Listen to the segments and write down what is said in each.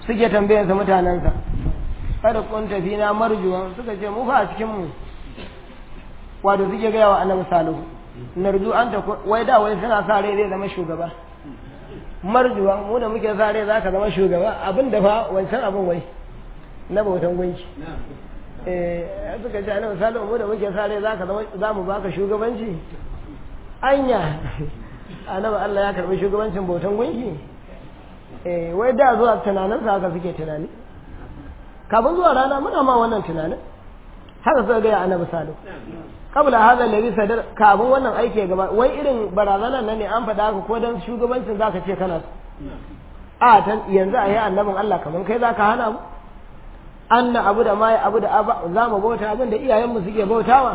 suke tambayansa mutanensa kada kun tafi na marjuwan suka ce mu fa a cikin mu wato suke gaya wa annabi salihu narju an ta wai da wai suna sa rai zai zama shugaba marjuwan mu da muke sa rai zaka zama shugaba abin da fa wancan abin wai na bautan gunki eh suka ce annabi salihu mu da muke sa rai zaka zama za mu baka shugabanci anya annabi Allah ya karbi shugabancin bautan gunki eh wai da zuwa tunaninsa haka suke tunani kafin zuwa rana muna ma wannan tunanin haka suka gaya annabi salihu kabla hada alladhi sadar kafin wannan aiki ya gaba wai irin barazana nan ne an faɗa haka ko dan shugabancin zaka ce kana so a tan yanzu a yi annabin Allah kaman kai zaka hana mu anna abu da mai abu da aba za mu bauta abin da iyayenmu suke bautawa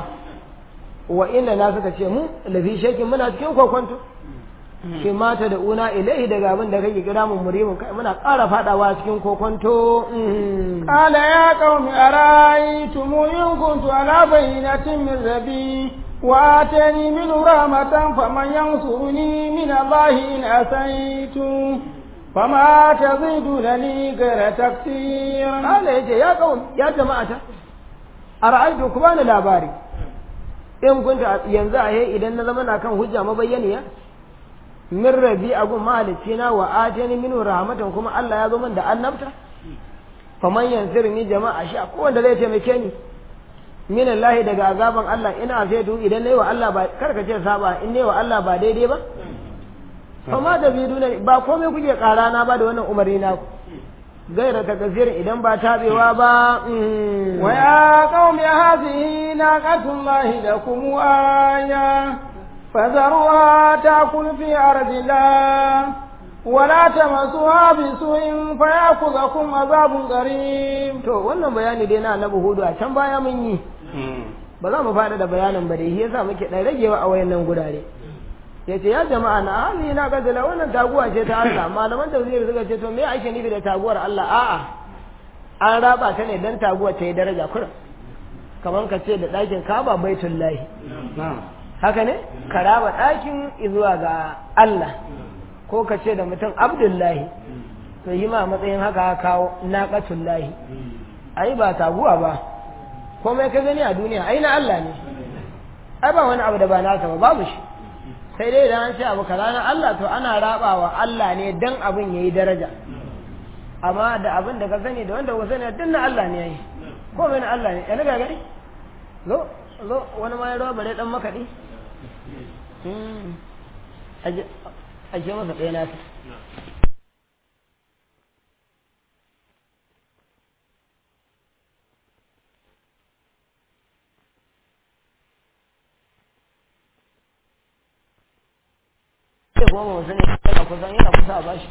wa inna na suka ce mu lafi shakin muna cikin kokonto shi mata da una ilaihi daga abin da kake kira mun murimin kai muna ƙara fadawa cikin kokonto قال يا قوم أرأيتم إن كنت على بينة من ربي وآتاني منه رحمة فمن ينصرني من الله إن أسيت فما تزيدونني غير تكثير قال يجي يا قوم يا جماعة أرأيتم كمان labari in kunta yanzu a idan na zama na kan hujja mabayyaniya min rabi agun mahalicci na wa atani minu rahmatan kuma Allah ya zo min da annabta faman yansirni jama'a sha ko wanda zai taimake ni min Allah daga azaban Allah ina zaidu idan nayi wa Allah ba karka ce saba in nayi wa Allah ba daidai ba fama da biduna ba komai kuke kara na ba da wannan umarni na ku gaira ta kasir idan ba tabewa ba wa ya qaumi hadhihi naqatullahi lakum aya فذروها تأكل في أرض الله ولا تمسوها بسوء فيأخذكم عذاب قريب to wannan bayani dai na annabi hudu a can baya mun yi ba za mu fada da bayanin ba dai shi yasa muke dan ragewa a wayannan gurare yace ya jama'a na hali na gazala wannan taguwa ce ta Allah malaman tafsir suka ce to me ake nufi da taguwar Allah a'a an raba ta ne dan taguwa ta yi daraja kurin kamar ka ce da ɗakin kaba baitullahi haka ne ka raba ɗakin zuwa ga Allah ko ka ce da mutum abdullahi to yi ma matsayin haka kawo naƙatullahi ai ba taguwa ba komai ka gani a duniya ai na Allah ne ai ba wani abu da ba nasa ba babu shi sai dai idan an ce abu kaza na Allah to ana rabawa Allah ne dan abin yayi daraja amma da abin da ka sani da wanda ka sani duk na Allah ne yayi komai na Allah ne yana ga gani zo zo wani ma ya rawa bare dan makaɗi aje masa ɗaya nasa sai kuma ba sani yana kusan yana kusa a bashi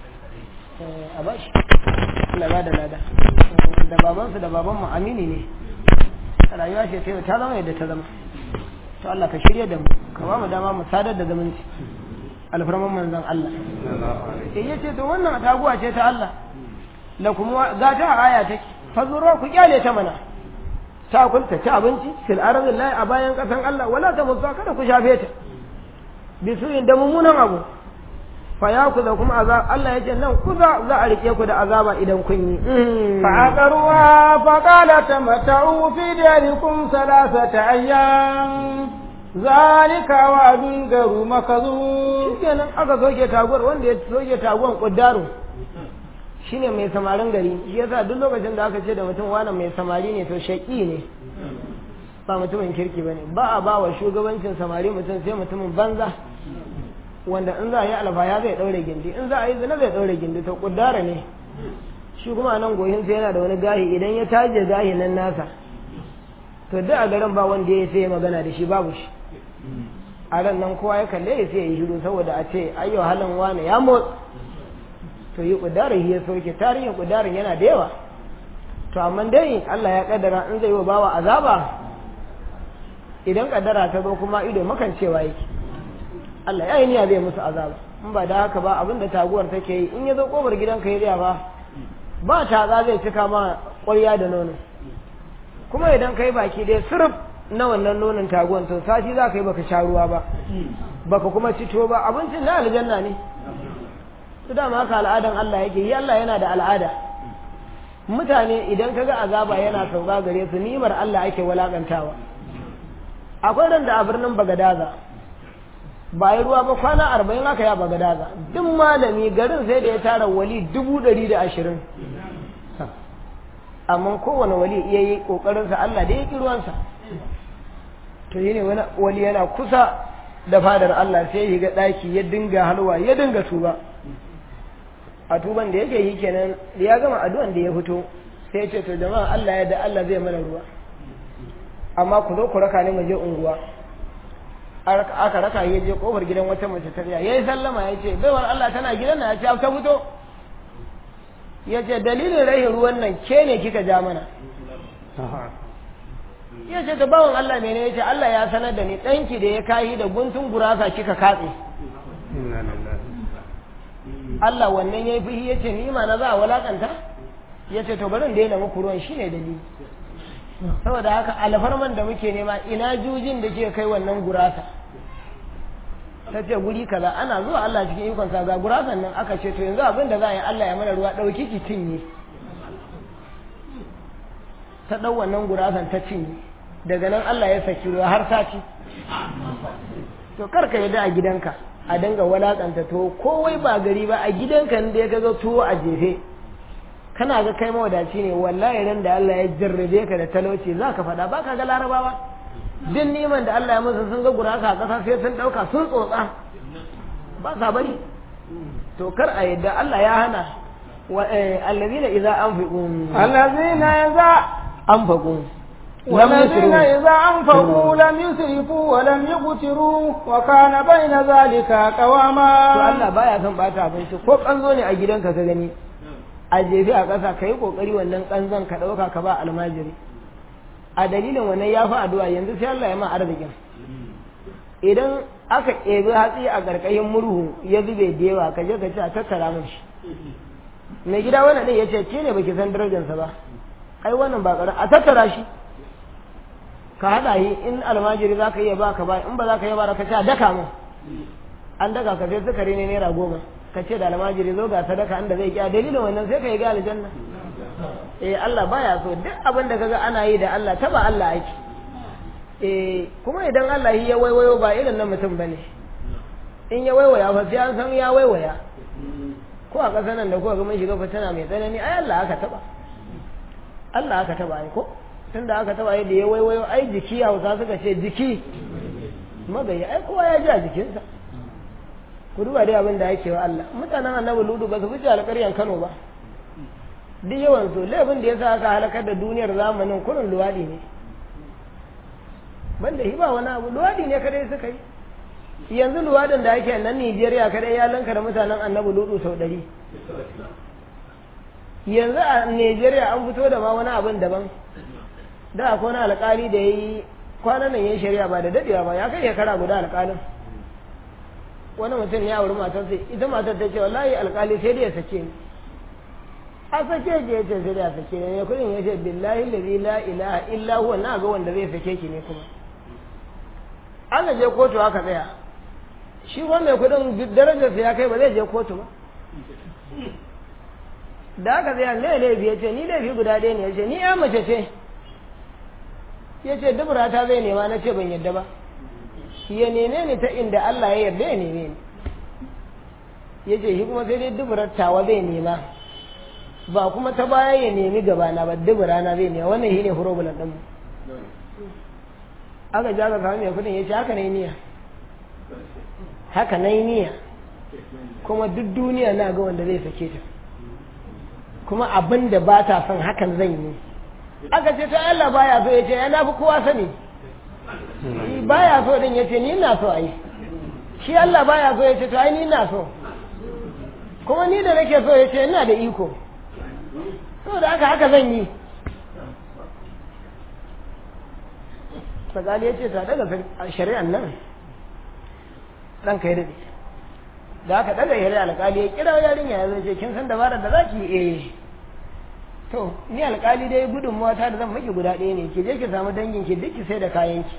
a bashi Allah ba da lada da babansu da baban mu amini ne rayuwa ce ta yau ta zama yadda ta zama to Allah ka shirya da mu ka ba mu dama mu sadar da zumunci alfarman manzon Allah eh yace to wannan taguwa ce ta Allah la kuma ga ta aya take fazuro ku kyale ta mana ta kunta ci abinci fil ardi la a bayan kasan Allah wala ta musa kada ku shafe ta bisuyin da mummunan abu fa ya ku da kuma azab Allah ya ce nan ku za za a rike ku da azaba idan kun yi fa aqarwa fa qala tamata'u fi darikum salasata ayyam zalika wa'dun garu makazu kenan aka soke taguwar wanda ya soke taguwar kuddaro shine mai samarin gari shi yasa duk lokacin da aka ce da mutum wani mai samari ne to shaki ne ba mutumin kirki bane ba a ba wa shugabancin samari mutum sai mutumin banza wanda in za a yi alfaya zai daure gindi in za a yi zina zai daure gindi to kuddara ne shi kuma nan gohin sai yana da wani gahi idan ya taje gahi nan nasa to duk a garin ba wanda ya sai magana da shi babu shi a ran nan kowa ya kalle ya sai ya yi shiru saboda a ce ayyo halin wani ya motsa to yi kudarin ya soke tarihin kudarin yana da yawa to amma dai Allah ya kaddara in zai yi wa bawa azaba idan kaddara ta zo kuma ido makancewa yake Allah ya yi niyya zai musu azaba in ba da haka ba abin da taguwar take yi in ya zo kofar gidanka ya riya ba ba taza zai cika ma ƙwarya da nono kuma idan kai baki dai sirf na wannan nonon taguwan to sati za ka yi baka sha ruwa ba baka kuma cito ba abincin na aljanna ne su dama haka al'adan Allah yake yi Allah yana da al'ada mutane idan kaga azaba yana sauka gare su nimar Allah ake walakantawa akwai ran da a birnin Bagadaza ba yi ruwa ba kwana arba'in aka ya Bagadaza duk malami garin sai da ya tara wali dubu ɗari da ashirin amma kowane wali iya yi ƙoƙarinsa Allah da ya ƙi ruwansa to yi ne wani wali yana kusa da fadar Allah sai ya ga ɗaki ya dinga halwa ya dinga tuba a tuban da yake yi kenan da ya gama addu'an da ya fito sai ya ce to jama'a Allah ya da Allah zai mana ruwa amma ku zo ku raka ni mu je unguwa aka raka ya je kofar gidan wata mace ta ya yi sallama ya ce baiwar Allah tana gidan na ya ce ta fito ya ce dalilin rahin ruwan nan ke ne kika ja mana ya ce ta bawan Allah mene ya ce Allah ya sanar da ni ɗanki da ya kayi da guntun gurasa kika katse Allah wannan ya yi fihi ya ce ni ma na za a walakanta ya ce to barin daina muku ruwan shi ne dalili saboda haka alfarman da muke nema ina jujin da ke kai wannan gurasa ta ce guri kaza ana zuwa Allah cikin ikon sa ga gurasan nan aka ce to yanzu abin da za a yi Allah ya mana ruwa ɗauki ki cinye ta ɗau wannan gurasan ta cinye daga nan Allah ya saki ruwa har sati to kar ka yadda a gidanka a dinga walakanta to kowai ba gari ba a gidanka da ya ga tuwo a jefe kana ga kai mawadaci ne wallahi ran da Allah ya jarrabe ka da talauci za ka faɗa ba ka ga larabawa duk neman da Allah ya musu sun ga guraka a ƙasa sai sun ɗauka sun tsotsa ba sa bari to kar a yadda Allah ya hana allazina idza anfiqu allazina idza anfaqu والذين إذا أنفقوا لم يسرفوا ولم يقتروا وكان بين ذلك قواما to Allah baya son bata abinci ko kanzo ne a gidanka ka gani a jefi a ƙasa ka yi ƙoƙari wannan kanzon ka ɗauka ka ba almajiri a dalilin wannan ya fi addu'a yanzu sai Allah ya ma arzikin idan aka ɗebi hatsi a ƙarƙashin murhu ya zube da yawa ka je ka ce a tattara min shi mai gida wannan ɗin ya ce ke ne baki san darajarsa ba ai wannan ba ƙarar a tattara shi ka haɗa yi in almajiri za ka iya ba ka ba in ba za ka iya ba ka ce a daka mun an daka ka sai sukari ne naira goma ka ce da almajiri zo ga sadaka inda zai kiya dalilin wannan sai ka yi ga aljanna eh Allah baya so duk abin da kaga ana yi da Allah taba Allah ake eh kuma idan Allah yi ya waiwayo ba irin na mutum bane in ya waiwaya fa sai an san ya waiwaya ko a ƙasar nan da kuka ga mun shiga fitina mai tsanani ai Allah aka taba Allah aka taba ai ko tunda aka taba yadda ya waiwayo ai jiki hausa suka ce jiki magayi ai kowa ya ji a jikinsa ku duba dai abin da yake wa Allah mutanen annabi ludu ba su fice alƙaryan Kano ba duk yawan su laifin da yasa aka halakar da duniyar zamanin kurin luwadi ne banda hi ba wani abu luwadi ne kadai suka yi yanzu luwadin da ake nan Nijeriya kadai ya lanka da mutanen annabi ludu sau ɗari yanzu a Nijeriya an fito da ma wani abin daban da akwai wani alƙali da ya yi kwanan nan ya yi shari'a ba da dadewa ba ya kai shekara guda alƙalin wani mutum ya auri matarsa ita matar ta ce wallahi alƙali sai dai ya sake ni a sake ki ya ce sai dai ya sake ni ne kudin ya ce billahi lazi la ilaha illa huwa na ga wanda zai sake ki ne kuma ana je kotu aka tsaya shi wanda mai kudin darajarsa ya kai ba zai je kotu ba da aka tsaya ne laifi ya ce ni laifi guda ɗaya ne ya ce ni ya mace ce ya ce dubura ta zai nema na ce ban yadda ba ya neme ni ta inda Allah ya yarda ya neme ni ya ce shi kuma sai dai duburar tawa zai nema ba kuma ta baya ya nemi gabana ba dubura na zai nema wannan shi ne furobulan ɗinmu aka ja ka samu mai kudin ya ce haka na yi niyya haka na yi niyya kuma duk duniya na ga wanda zai sake ta kuma abin da ba ta son hakan zan yi aka ce ta Allah baya so ya ce ya fi kowa sani baya so din ya ce ni na so ai shi Allah baya so ya ce to ai ni na so kuma ni da nake so ya ce ina da iko saboda haka haka zan yi Fazali ya ce ta daga shari'an nan ɗan kai daɗe da aka daga shari'a alƙali ya kira yarinya ya zai ce kin san dabarar da za ki eh to ni alkali dai gudunmawa ta da zan maki guda ɗaya ne ki je ki samu dangin ki duk ki sai da kayan ki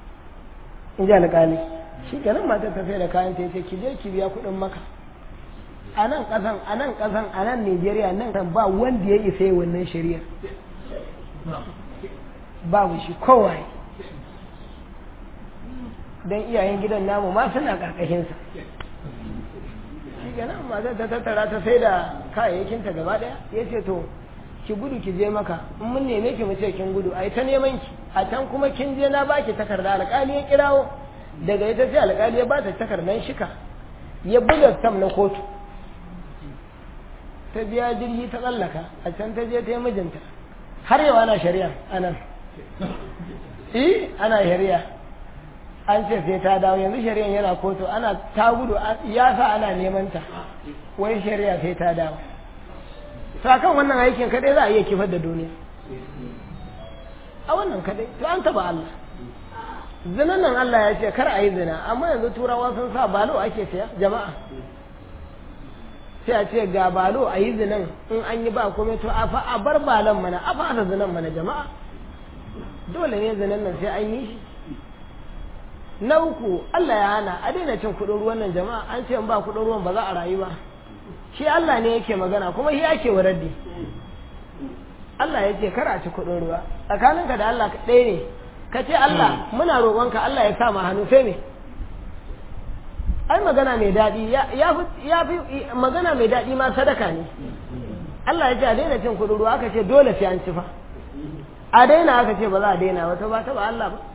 in ji alkali shi kenan matar ta sai da kayan ta yace ki je ki biya kuɗin maka a nan ƙasan a nan ƙasan a nan Najeriya nan kan ba wanda ya isa yi wannan shari'a babu shi kowaye don iyayen gidan namu ma suna ƙarƙashinsa shi kenan matar ta tattara ta sai da kayayyakinta gaba ɗaya ya ce to ki gudu ki je maka in mun neme ki mu ce kin gudu ai ta neman ki a can kuma kin je na baki takarda alƙali ya kirawo daga ita sai alƙali ya bata takardar shika ya buga tam na kotu ta biya jirgi ta tsallaka a can ta je ta yi mijinta har yau ana shari'a anan eh ana shari'a an ce sai ta dawo yanzu shari'an yana kotu ana ta gudu ya sa ana neman ta wai shari'a sai ta dawo sakan wannan aikin kadai za a iya kifar da duniya a wannan kadai to an taba Allah zinan nan Allah ya ce kar a yi zina amma yanzu turawa sun sa balo ake saya jama'a sai a ce ga balo a yi zinan in an yi ba komai to a fa a bar balon mana a fasa zinan mana jama'a dole ne zinan nan sai an yi shi na uku Allah ya hana a daina cin kuɗin ruwan nan jama'a an ce in ba kuɗin ruwan ba za a rayu ba shi Allah ne yake magana kuma shi ake wa raddi Allah ya ce kar a ci kuɗin ruwa tsakaninka da Allah ɗaya ne ka ce Allah muna roƙonka Allah ya sa ma hannu sai me ai magana mai daɗi ya fi magana mai daɗi ma sadaka ne Allah ya ce a daina cin kuɗin ruwa aka ce dole sai an ci fa a daina aka ce ba za a daina ba ta ba ta ba Allah ba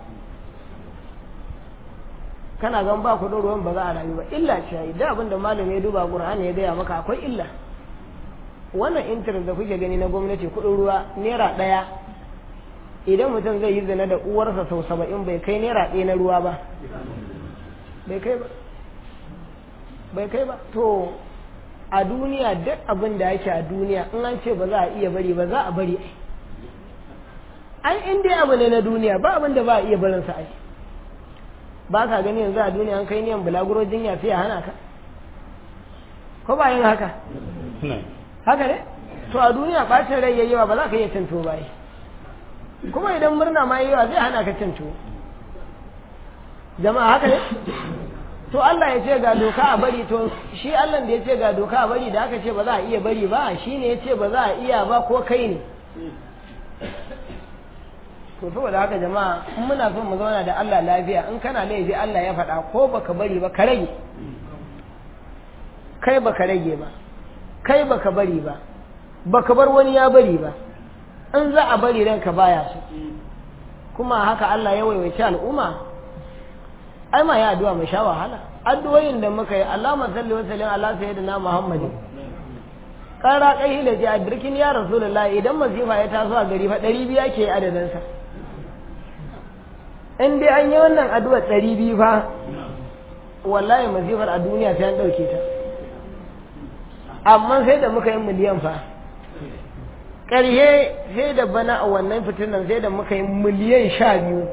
kana gan ba kuɗin ruwan ba za a rayu ba illa ce yi da abin da malam ya duba Qur'ani ya gaya maka akwai illa wannan intanet da kuke gani na gwamnati kuɗin ruwa naira ɗaya idan mutum zai yi zina da uwarsa sau saba'in bai kai naira ɗaya na ruwa ba bai kai ba bai kai ba to a duniya duk abin da yake a duniya in an ce ba za a iya bari ba za a bari ai in dai abu ne na duniya ba abin da ba a iya barin sa ai ba ka gani yanzu a duniya an kai niyan bulaguro jinya sai a hana ka ko ba yin haka haka ne to a duniya bacin rai yayi yawa ba za ka iya cin tuwo ba kuma idan murna ma yayi yawa zai hana ka cin tuwo jama'a haka ne to Allah ya ce ga doka a bari to shi Allah da ya ce ga doka a bari da aka ce ba za a iya bari ba shi ne ya ce ba za a iya ba ko kai ne to saboda haka jama'a in muna son mu zauna da Allah lafiya in kana laifi Allah ya faɗa ko baka bari ba ka rage kai baka rage ba kai baka bari ba baka bar wani ya bari ba in za a bari ranka baya so kuma haka Allah ya waiwaci al'umma ai ma ya addu'a mai sha wahala addu'o'in da muka yi Allahumma salli wa sallim ala sayyidina Muhammadin kara kai hila ji a birkin ya rasulullahi idan masifa ya taso a gari fa ɗari biyu ke adadin sa in dai an yi wannan addu'a ɗari biyu fa wallahi masifar a duniya sai an ɗauke ta amma sai da muka yi miliyan fa ƙarhe sai da bana a wannan fitinan sai da muka yi miliyan sha biyu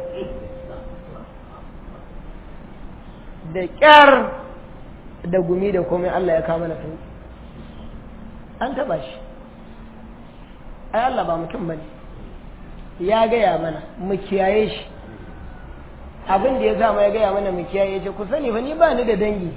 da ƙyar da gumi da komai Allah ya kama na sauki an taɓa shi ai Allah ba mutum bane ya gaya mana mu kiyaye shi abin da ya sa ya gaya mana mu kiyaye ce ku sani fa ni ba ni da dangi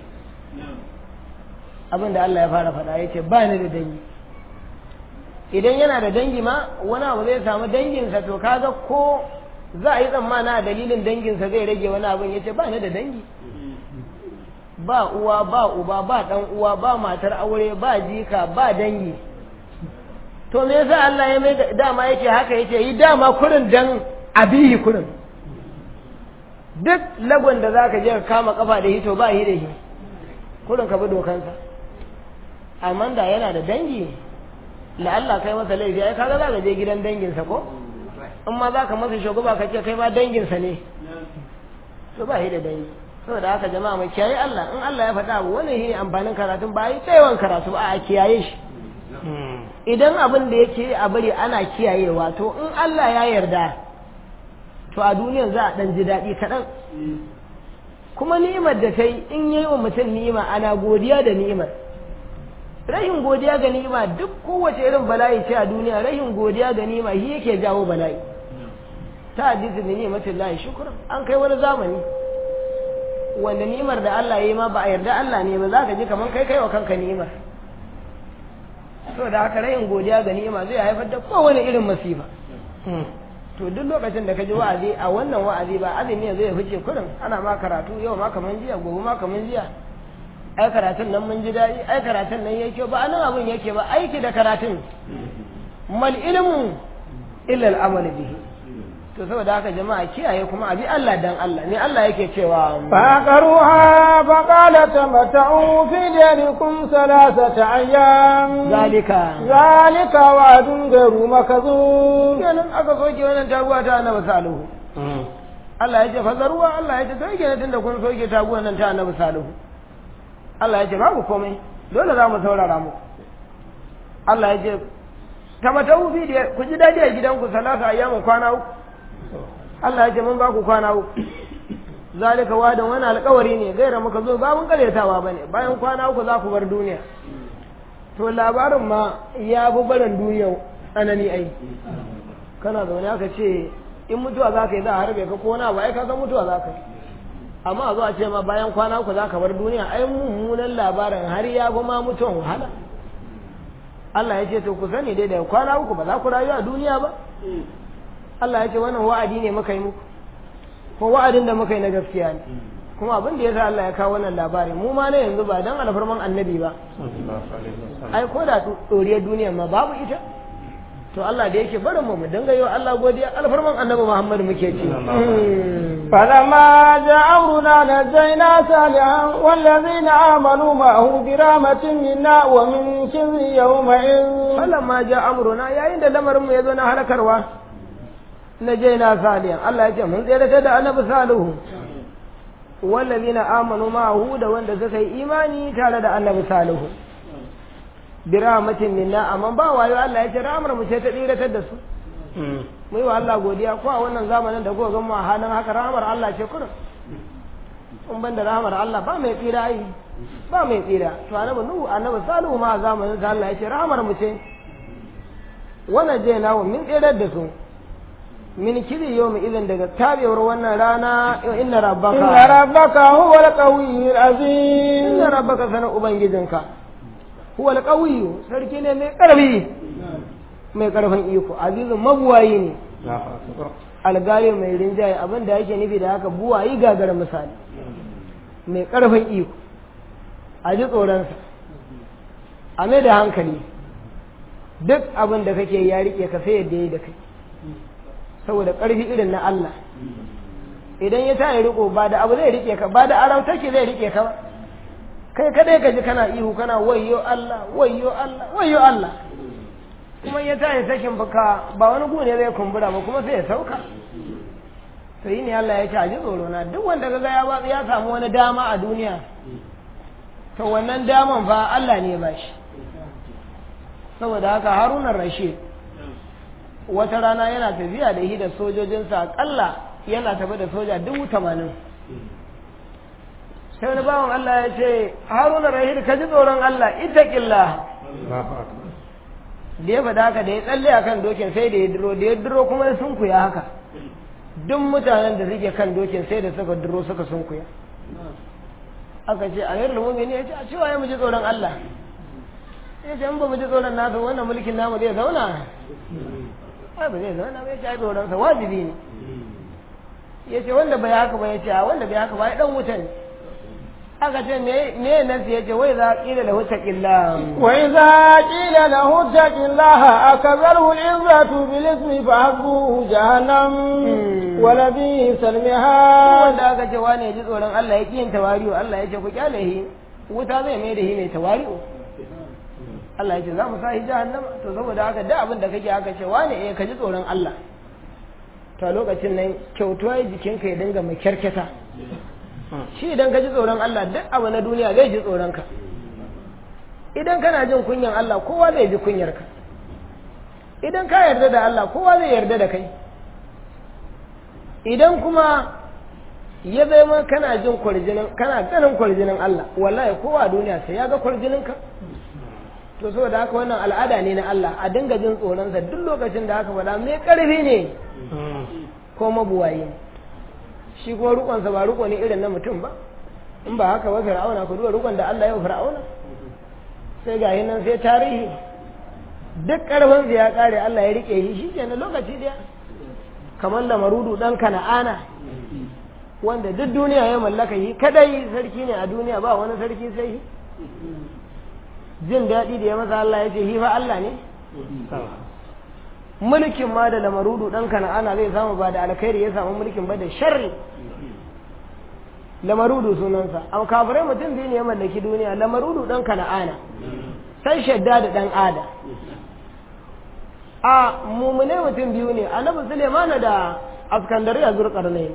abin da Allah ya fara faɗa ya ce ba ni da dangi idan yana da dangi ma wani abu zai samu danginsa to kaga ko za a yi tsammana a dalilin danginsa zai rage wani abin ya ce ba ni da dangi ba uwa ba uba ba dan uwa ba matar aure ba jika ba dangi to me yasa Allah ya mai dama yake haka yake yi dama kurin dan abihi kurin duk lagon da zaka je ka kama kafa da hito ba hi da hi kurin ka bi dokansa amma da yana da dangi la Allah kai masa laifi ai kaga za ka je gidan danginsa ko in ma za ka masa shugaba ka ce kai ma danginsa ne to ba hi da dangi saboda haka jama'a mai kiyaye Allah in Allah ya faɗa abu wannan shine amfanin karatun ba yi tsayawan karatu ba a kiyaye shi idan abin da yake a bari ana kiyayewa to in Allah ya yarda to a duniyar za a ɗan ji daɗi kaɗan kuma ni'imar da ta yi in yi wa mutum ni'ima ana godiya da ni'imar rahin godiya ga ni'ima duk kowace irin bala'i ce a duniya rahin godiya ga ni'ima shi yake jawo bala'i ta hadisi da ni'imatin lahi shukran an kai wani zamani wanda ni'imar da Allah ya yi ma ba a yarda Allah ne ba za ka ji kamar kai kai wa kanka ni'imar so da haka rayin godiya ga ni'ima zai haifar da kowane irin masifa to duk lokacin da ka ji wa'azi a wannan wa'azi ba azumi zai fice kurin ana ma karatu yau ma kaman jiya gobe ma kaman jiya ai karatun nan mun ji daɗi ai karatun nan yake ba anan abin yake ba aiki da karatun mal ilmu illa al-amal bihi to saboda haka jama'a kiyaye kuma abi Allah dan Allah ne Allah yake cewa فعقروها فقال تمتعوا في ديركم ثلاثة أيام zalika ذلك وعد غير مكذوب kenan aka soke wannan taguwa ta annabi salihu Allah ya ce fazaruwa Allah ya ce to yake tunda kun soke taguwa nan ta annabi salihu Allah ya ce babu komai dole za mu saurara mu Allah ya ce ta mata ubi da ku ji dadi a gidanku salasa ayyamin kwana uku Allah ya ce mun ba ku kwana uku zalika wadan wani alkawari ne gaira muka zo ba mun karyatawa bane bayan kwana uku za ku bar duniya to labarin ma ya bi barin duniya tsanani ai kana zaune aka ce in mutuwa za ka yi za a harbe ka ko wani abu ai ka san mutuwa za ka yi amma a zo a ce ma bayan kwana uku za ka bar duniya ai mummunan labarin har ya fi ma mutuwan wahala Allah ya ce to ku sani dai da kwana uku ba za ku rayu a duniya ba Allah ya ce wannan wa'adi ne muka yi muku ko wa'adin da muka yi na gaskiya ne kuma abin da ya sa Allah ya kawo wannan labari mu ma na yanzu ba dan alfarman annabi ba ai ko da doriyar duniya ma babu ita to Allah da yake barin mu mu dinga yi wa Allah godiya alfarman annabi Muhammad muke ci فلما جاء أمرنا نجينا صالحا والذين آمنوا معه برحمة منا ومن خزي يومئذ falamma ja amruna yayin da lamarin mu ya zo na halakarwa na je na saliyan Allah ya ce mun tsere da annabi salihu wallazina amanu ma'ahu da wanda suka yi imani tare da annabi salihu bi rahmatin minna amma ba wayo Allah ya ce rahmar mu ce ta tsiratar da su mu yi wa Allah godiya ko a wannan zamanin da kuka ga mu a halin haka rahmar Allah ce kurin in ban da rahmar Allah ba mai tsira yi ba mai tsira to annabi nuhu annabi salihu ma a zamanin sa Allah ya ce rahmar mu ce wannan je na min tsirar da su min kiri yau mai idan daga tabewar wannan rana inna rabbaka إن ربك هو القوي العزيز inna rabbaka sanar ubangijinka huwa alqawiyyu sarki ne mai karfi mai karfin iko azizun mabuwayi ne algali mai rinjaye abin da yake nufi da haka buwayi gagara misali mai karfin iko a ji tsoronsa a mai da hankali duk abin da kake ya rike ka sai yadda ya yi da kai saboda ƙarfi irin na Allah idan ya tayi riko ba da abu zai rike ka ba da aram take zai rike ka ba kai kadai ka ji kana ihu kana wayyo Allah wayyo Allah wayyo Allah kuma ya tayi sakin baka ba wani gu ne zai kumbura ba kuma sai ya sauka to yi ne Allah ya ce a ji tsoro na duk wanda kaga ya ba ya samu wani dama a duniya to wannan daman fa Allah ne ba shi saboda haka Haruna Rashid wata rana yana tafiya da shi da sojojinsa akalla yana tafi da soja dubu tamanin sai wani bawan Allah ya ce haruna rahid ka ji tsoron Allah itaƙillah da ya faɗa haka da ya tsalle a kan dokin sai da ya duro da ya duro kuma ya sunkuya haka duk mutanen da suke kan dokin sai da suka duro suka sunkuya aka ce a yarda mumini ya ce a cewa ya mu ji tsoron Allah ya ce in ba mu ji tsoron nasa wannan mulkin namu zai zauna ai ba zai zauna ba ya ce ai tsoronsa wajibi ne ya ce wanda bai haka ba ya ce a wanda bai haka ba ya dan wuta ne aka ce me me nasi ya ce wai za ƙila lahu taqilla وإذا قيل له اتق الله أكبره العزة بالاسم فحسبه جهنم ولبئس المهاد wanda aka ce wani ya ji tsoron Allah ya kiyin tawari'u Allah ya ce ku kyale shi wuta zai mai da shi mai tawari'u Allah ya ce za mu sa shi jahannama to saboda haka da abin da kake aka ce wani eh ka ji tsoron Allah to a lokacin nan kyautuwa jikinka ya dinga mai kyarketa shi idan ka ji tsoron Allah duk abu na duniya zai ji tsoron ka idan kana jin kunyan Allah kowa zai ji kunyar ka idan ka yarda da Allah kowa zai yarda da kai idan kuma ya zama kana jin kwarjinin kana ganin kwarjinin Allah wallahi kowa a duniya sai ya ga kwarjinin ka to saboda haka wannan al'ada ne na Allah a dinga jin tsoronsa duk lokacin da aka faɗa mai ƙarfi ne ko mabuwayi ne shi kuma rukonsa ba ruko ne irin na mutum ba in ba haka ba fir'auna ku duba rukun da Allah ya fir'auna sai ga nan sai tarihi duk karfin ya kare Allah ya rike shi shikenan lokaci daya kamar da marudu dan kana'ana wanda duk duniya ya mallaka shi kadai sarki ne a duniya ba wani sarki sai shi jin daɗi da ya masa Allah ya ce shi fa Allah ne mulkin ma da lamarudu dan kana'ana zai samu ba da alkhairi ya samu mulkin ba da sharri lamarudu sunansa a kafirai mutum biyu ne ya mallaki duniya lamarudu dan kana'ana sai shadda da dan ada a mumune mutum biyu ne annabi sulemana da askandariya zurkarnai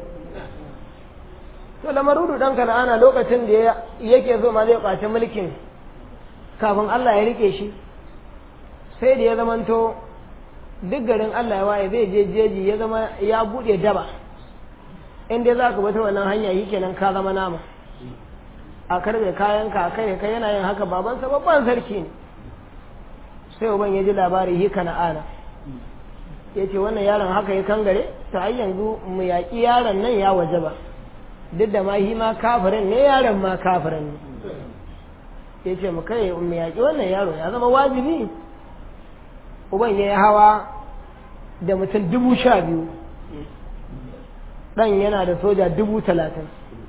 to lamarudu dan kana'ana lokacin da yake so ma zai kwace mulkin kafin Allah ya rike shi sai da ya zamanto duk garin Allah ya waye zai je jeji ya zama ya bude daba in dai za ka bata wannan hanya yi kenan ka zama nama a karbe kayan ka kai kai yana yin haka babansa babban sarki ne sai uban ya ji labari hi kana ana ya ce wannan yaron haka ya kangare ta ai yanzu mu yaƙi yaron nan ya waje ba duk da ma hi ma kafirin ne yaron ma kafirin ne ya ce mu kai mu yaƙi wannan yaro ya zama wajibi uban ya yi hawa da mutum dubu sha biyu ɗan yana da soja dubu talatin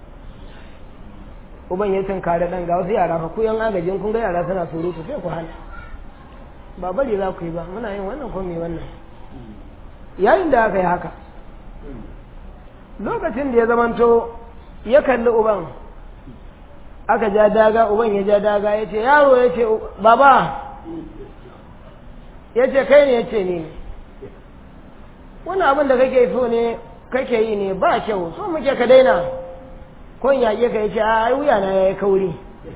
uban ya tunkari ɗan ga wasu yara fa ku yan agajin kun ga yara suna surutu sai ku hana ba bari za ku yi ba muna yin wannan ko me wannan yayin da aka yi haka lokacin da ya zamanto ya kalli uban aka ja daga uban ya ja daga ya ce yaro ya ce baba ya ce kai ne ya ce ni wani abin da kake so ne kake yi ne ba kyau so muke ka daina kon yaƙe ka ya ce a ai wuya na ya yi kauri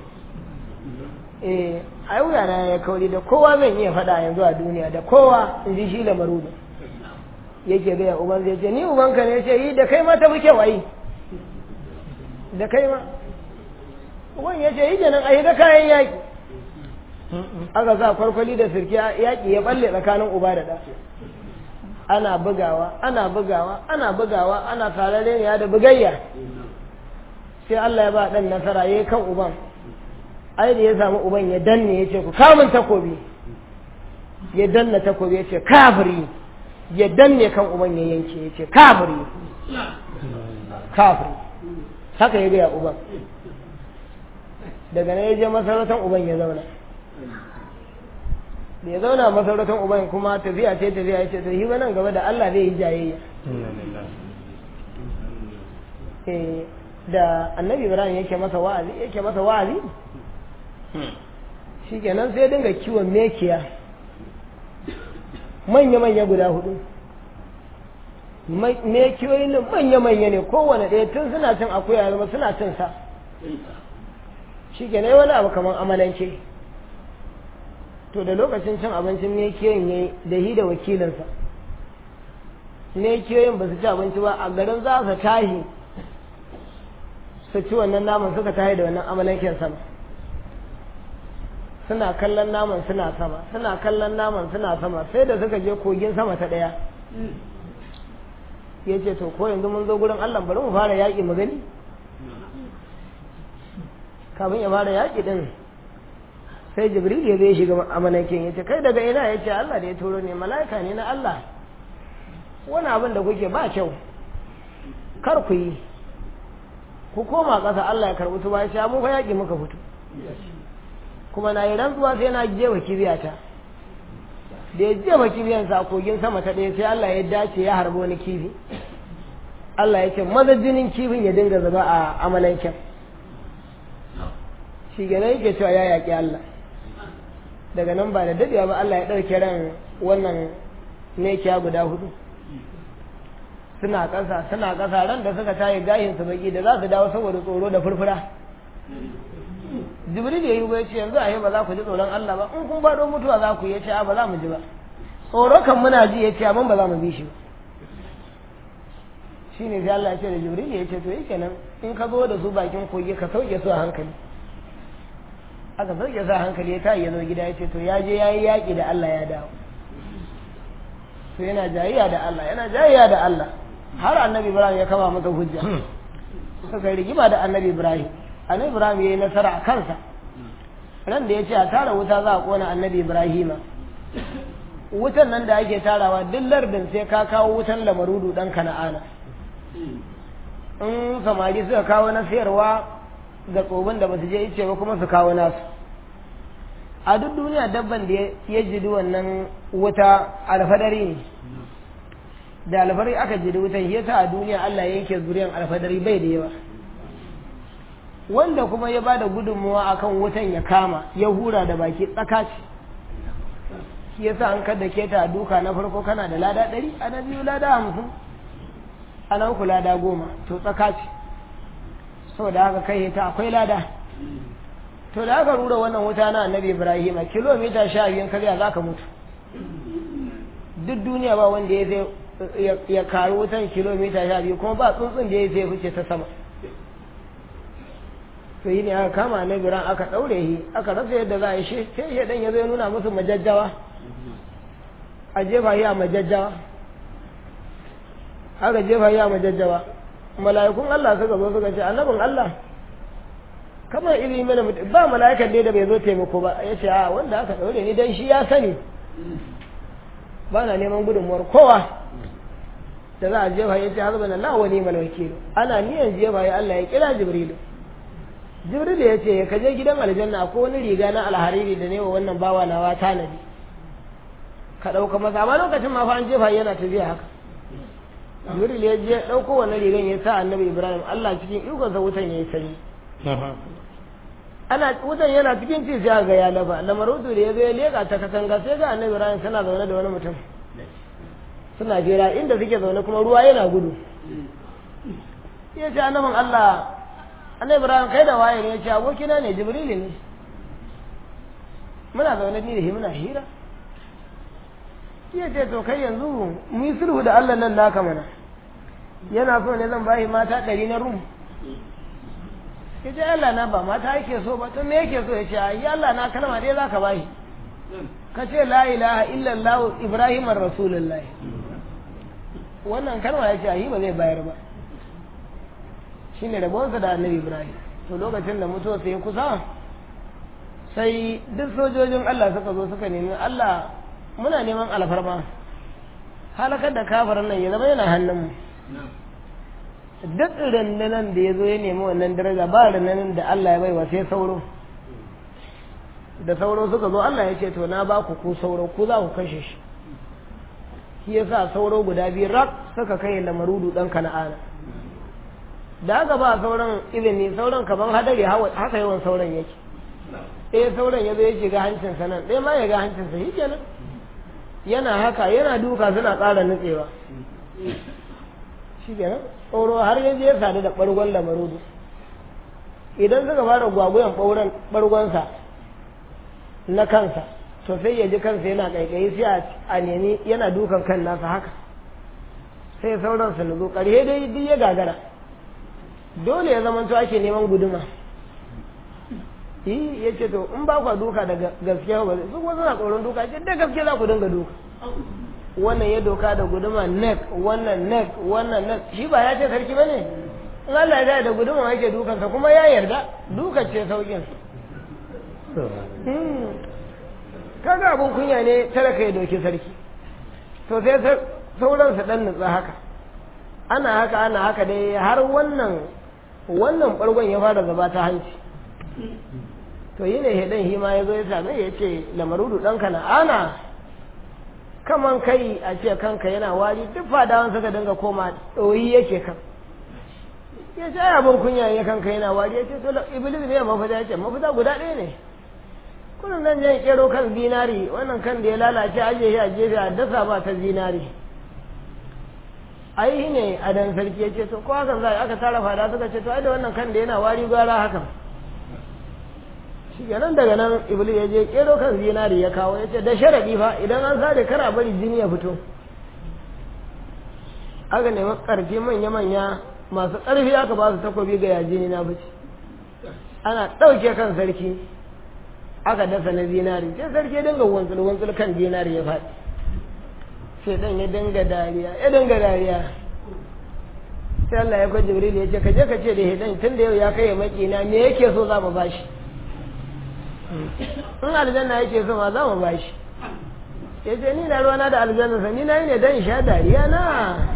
eh ai wuya na ya yi kauri da kowa zan iya faɗa yanzu a duniya da kowa in ji shi lamaru da yake gaya uban zai ce ni ubanka ne ya ce yi da kai ma ta fi kyau ai da kai ma uban ya ce yi kenan a yi da kayan yaƙi aka sa kwarkwali da sirki yaƙi ya balle tsakanin uba da ɗa ana bugawa ana bugawa ana bugawa ana tarare ne da bugayya sai Allah ya ba ɗan nasara ya kan uban ai da ya samu uban ya danne ya ce ku kamun takobi ya danna takobi ya ce kafiri ya danne kan uban ya yanke ya ce kafiri kafiri haka ya gaya uban daga nan ya je masarautar uban ya zauna da ya zauna masarautar uban kuma tafiya ce tafiya ya ce to yi nan gaba da Allah zai yi jayayya da annabi ibrahim yake masa wa'azi yake masa wa'azi shikenan sai dinga kiwon mekiya manya-manya guda hudu mekiyoyin nan manya-manya ne kowane ɗaya tun suna cin akuya zama suna cin sa shi ke wani abu kamar amalance to da lokacin cin abincin mekiyoyin ya yi da hi da wakilinsa mekiyoyin ba su ci abinci ba a garin za su tahi su ci wannan naman suka tahi da wannan amalancin sama suna kallon naman suna sama suna kallon naman suna sama sai da suka je kogin sama ta ɗaya ya ce to ko yanzu mun zo gurin Allah bari mu fara yaƙi mu gani kafin ya fara yaƙi din sai jibril ya zai shiga amanakin ya ce kai daga ina ya ce Allah da ya turo ne mala'ika ne na Allah wani abin da kuke ba kyau kar ku yi ku koma ƙasa Allah ya karɓi tuba ya ce mu fa yaƙi muka fito kuma na yi rantsuwa sai na jefa kibiyata da ya jefa kibiyansa a kogin sama ta ɗaya sai Allah ya dace ya harbi wani kifi Allah ya ce maza jinin kifin ya dinga zuba a amalanken shi gane yake cewa ya yaƙi Allah daga nan ba da daɗewa ba Allah ya ɗauke ran wannan mekiya guda hudu suna ƙasa suna ƙasa ran da suka tayi gahin su baki da za su dawo saboda tsoro da furfura jibril ya yi ba ce yanzu a yi ba za ku ji tsoron Allah ba in kun baɗo mutuwa za ku yi ce ba za mu ji ba tsoro kan muna ji ya ce amma ba za mu bi shi ba shi ne sai Allah ya ce da jibril ya ce to yake nan in ka zo da su bakin kogi ka sauke su a hankali aka sauke su a hankali ya tayi ya zo gida ya ce to ya je ya yi yaƙi da Allah ya dawo to yana jayayya da Allah yana jayayya da Allah har annabi Ibrahim ya kama masa hujja suka rigima da annabi Ibrahim annabi ibrahim ya yi nasara a kansa ran da ya ce a tara wuta za a kona annabi ibrahima wutan nan da ake tarawa duk lardin sai ka kawo wutan lamarudu dan kana'ana in samari suka kawo na sayarwa ga tsobin da ba su je ice ba kuma su kawo nasu a duk duniya dabban da ya jidi wannan wuta alfadari ne da alfadari aka jidi wutan shi yasa a duniya Allah ya yanke zuriyan alfadari bai da yawa wanda kuma ya bada gudunmuwa akan wutan ya kama ya hura da baki tsaka ce shi yasa an kada ke ta duka na farko kana da lada ɗari a na biyu lada hamsin a na uku lada goma to tsaka ce saboda haka kai ta akwai lada to da aka rura wannan wuta na annabi ibrahim kilomita sha biyun karya za ka mutu duk duniya ba wanda ya ya karu wutan kilomita sha biyu kuma ba tsuntsun da ya sai fice ta sama to yi ne aka kama annabi ran aka ɗaure shi aka rasa yadda za a yi shi sai ya dan ya zo nuna musu majajjawa a jefa shi a majajjawa aka jefa shi a majajjawa mala'ikun Allah suka zo suka ce annabin Allah kamar iri mana ba mala'ikan ne da bai zo taimako ba ya ce a wanda aka ɗaure ni dan shi ya sani ba na neman gudunmuwar kowa da za a jefa ya ce har bana la wani malwakilu ana niyan jefa ya Allah ya kira jibrilu jibril ya ce ka je gidan aljanna ko wani riga na alhariri da ne wa wannan bawa nawa tanadi ka ɗauka masa amma lokacin ma fa an jefa yana tafiya haka jibril ya je ɗauko wannan rigan ya sa annabi ibrahim allah cikin ikonsa wutan ya yi sanyi ana wutan yana cikin ci sai ga ya lafa lamarudu da ya zo ya leƙa ta katanga sai ga annabi ibrahim suna zaune da wani mutum suna jera inda suke zaune kuma ruwa yana gudu ya ce annabin allah annabi ibrahim kai da waye ne ya ce abokina ne jibrili ne muna zaune ni da shi muna hira ya ce to kai yanzu mu yi sulhu da allah nan naka mana yana so ne zan bashi mata ɗari na rum ya ce allah na ba mata yake so ba to me yake so ya ce ai allah na kalma dai za ka bashi ka ce la ilaha illallah ibrahim rasulullahi wannan kalma ya ce ai ba zai bayar ba shine rabonsa da annabi ibrahim to lokacin da mutuwa sai kusa sai duk sojojin allah suka zo suka nemi allah muna neman alfarma halakar da kafarin nan ya zama yana hannunmu duk rundunan da ya zo ya nemi wannan daraja ba rundunan da allah ya baiwa sai sauro da sauro suka zo allah ya ce to na ba ku ku sauro ku za ku kashe shi shi yasa sauro guda biyu rak suka kai lamarudu dan kana'ana da aka ba sauran izini sauran kaman hadari haka yawan sauran yake ɗaya sauran ya zo ya shiga hancinsa nan ɗaya ma ya ga hancinsa shi kenan yana haka yana duka suna ƙara nutsewa shi kenan tsoro har ya je ya sadu da ɓargon lamarudu idan suka fara gwagwayan ɓauren ɓargonsa na kansa to sai ya ji kansa yana ƙaiƙayi sai a nemi yana dukan kan nasa haka sai sauran su nutsu ƙarshe dai duk ya gagara dole ya zama to ake neman guduma yi ya ce to in ba kwa duka da gaskiya ba su kuma suna tsoron duka ce da gaskiya za ku dinga duka wannan ya doka da guduma nek wannan nek wannan nek shi ba ya ce sarki ba ne in Allah ya da guduma yake dukansa kuma ya yarda duka ce saukin kaga abun kunya ne talaka ya doki sarki to sai sauransa dan nutsa haka ana haka ana haka dai har wannan wannan bargon ya fara zaba ta hanci to yi ne hedan shi ma ya zo ya same ya ce lamarudu ɗanka na ana kaman kai a ce kanka yana wari duk fadawan suka dinga koma ɗoyi yake kan ya ce ai abin kunya ya kanka yana wari ya ce to iblis ne mafita ya ce mafita guda ɗaya ne kullum nan jan kero kan zinari wannan kan da ya lalace aje shi a gefe a dasa ba ta zinari ai ne a dan sarki ya ce to ko hakan za aka tara fada suka ce to ai da wannan kan da yana wari gwara hakan shi nan daga nan iblis ya je kero kan zinari ya kawo ya ce da sharadi fa idan an sare kara bari jini ya fito aka nemi karfi manya-manya masu ƙarfi aka ba su takobi ga yajini na fice ana ɗauke kan sarki aka dasa na zinari sai sarki ya dinga wantsul wantsul kan zinari ya faɗi sai dan ya dinga dariya ya dinga dariya sai Allah ya kwaje Jibril ya ce ka je ka ce da hidan tun da yau ya kai makina me yake so za mu bashi in aljanna yake so ma za mu bashi ya ce ni na ruwana da aljanna sa ni na yi ne dan sha dariya na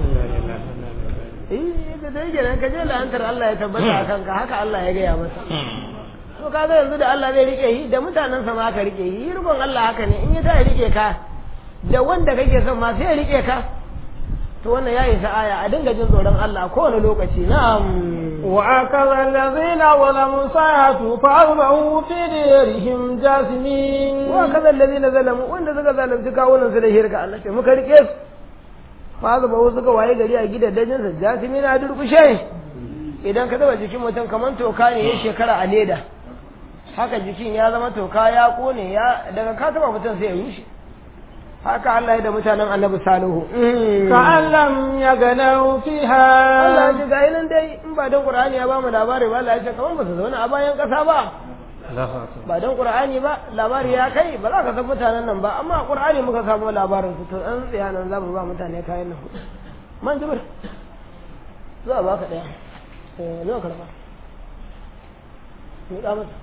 eh ka dai kenan ka je la'antar Allah ya tabbata a kanka haka Allah ya gaya masa to kaga yanzu da Allah zai rike shi da mutanen sa ma ka rike shi rikon Allah haka ne in ya ta rike ka da wanda kake son ma sai ya rike ka to wannan ya isa aya a dinga jin tsoron Allah a kowane lokaci na'am وأكذ الذين ظلموا ساعة فأصبحوا في ديرهم جاثمين wa kaza allazina zalamu wanda suka zalunci kawunan su da shirka Allah ce muka rike su fa zuba wasu suka waye gari a gidajen sa jasimi na durkushe idan ka taba jikin mutum kaman toka ne ya shekara a leda haka jikin ya zama toka ya kone ya daga ka taba mutum sai ya rushe haka Allah ya da mutanen Annabi Salihu كأن لم يغنوا Allah فيها ya ce ga nan dai in ba dan Qur'ani ya ba mu labari ba Allah ya ce kaman ba su zauna a bayan kasa ba ba don qur'ani ba labari ya kai ba za ka san mutanen nan ba amma qur'ani muka samu labarin su to an tsaya nan za mu ba mutane kayan nan man jibir zuwa ba ka daya eh zo karba ni da mata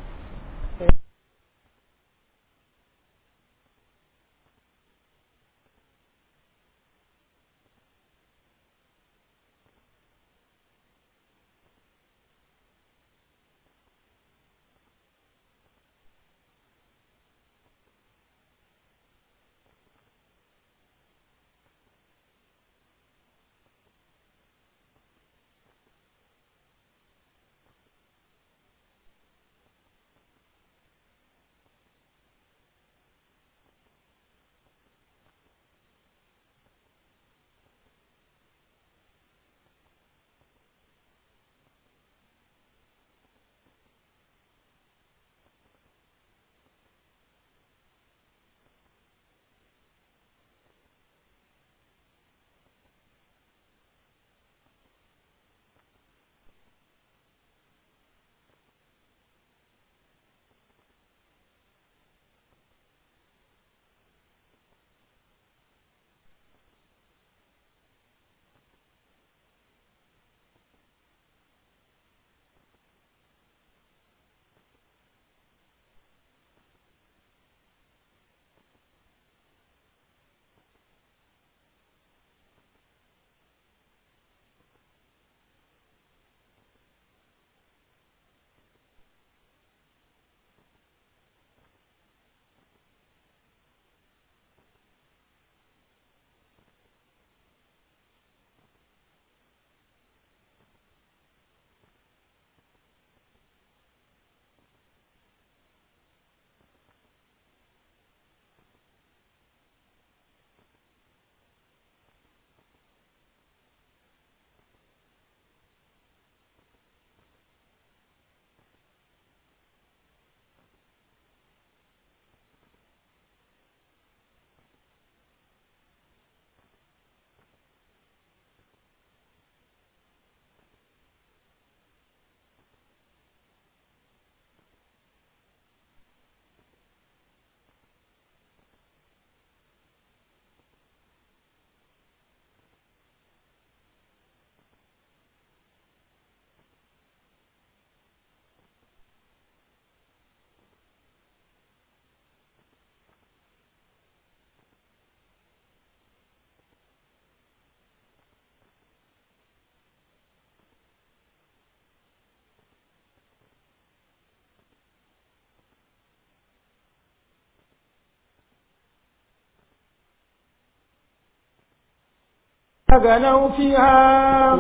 غنوا فيها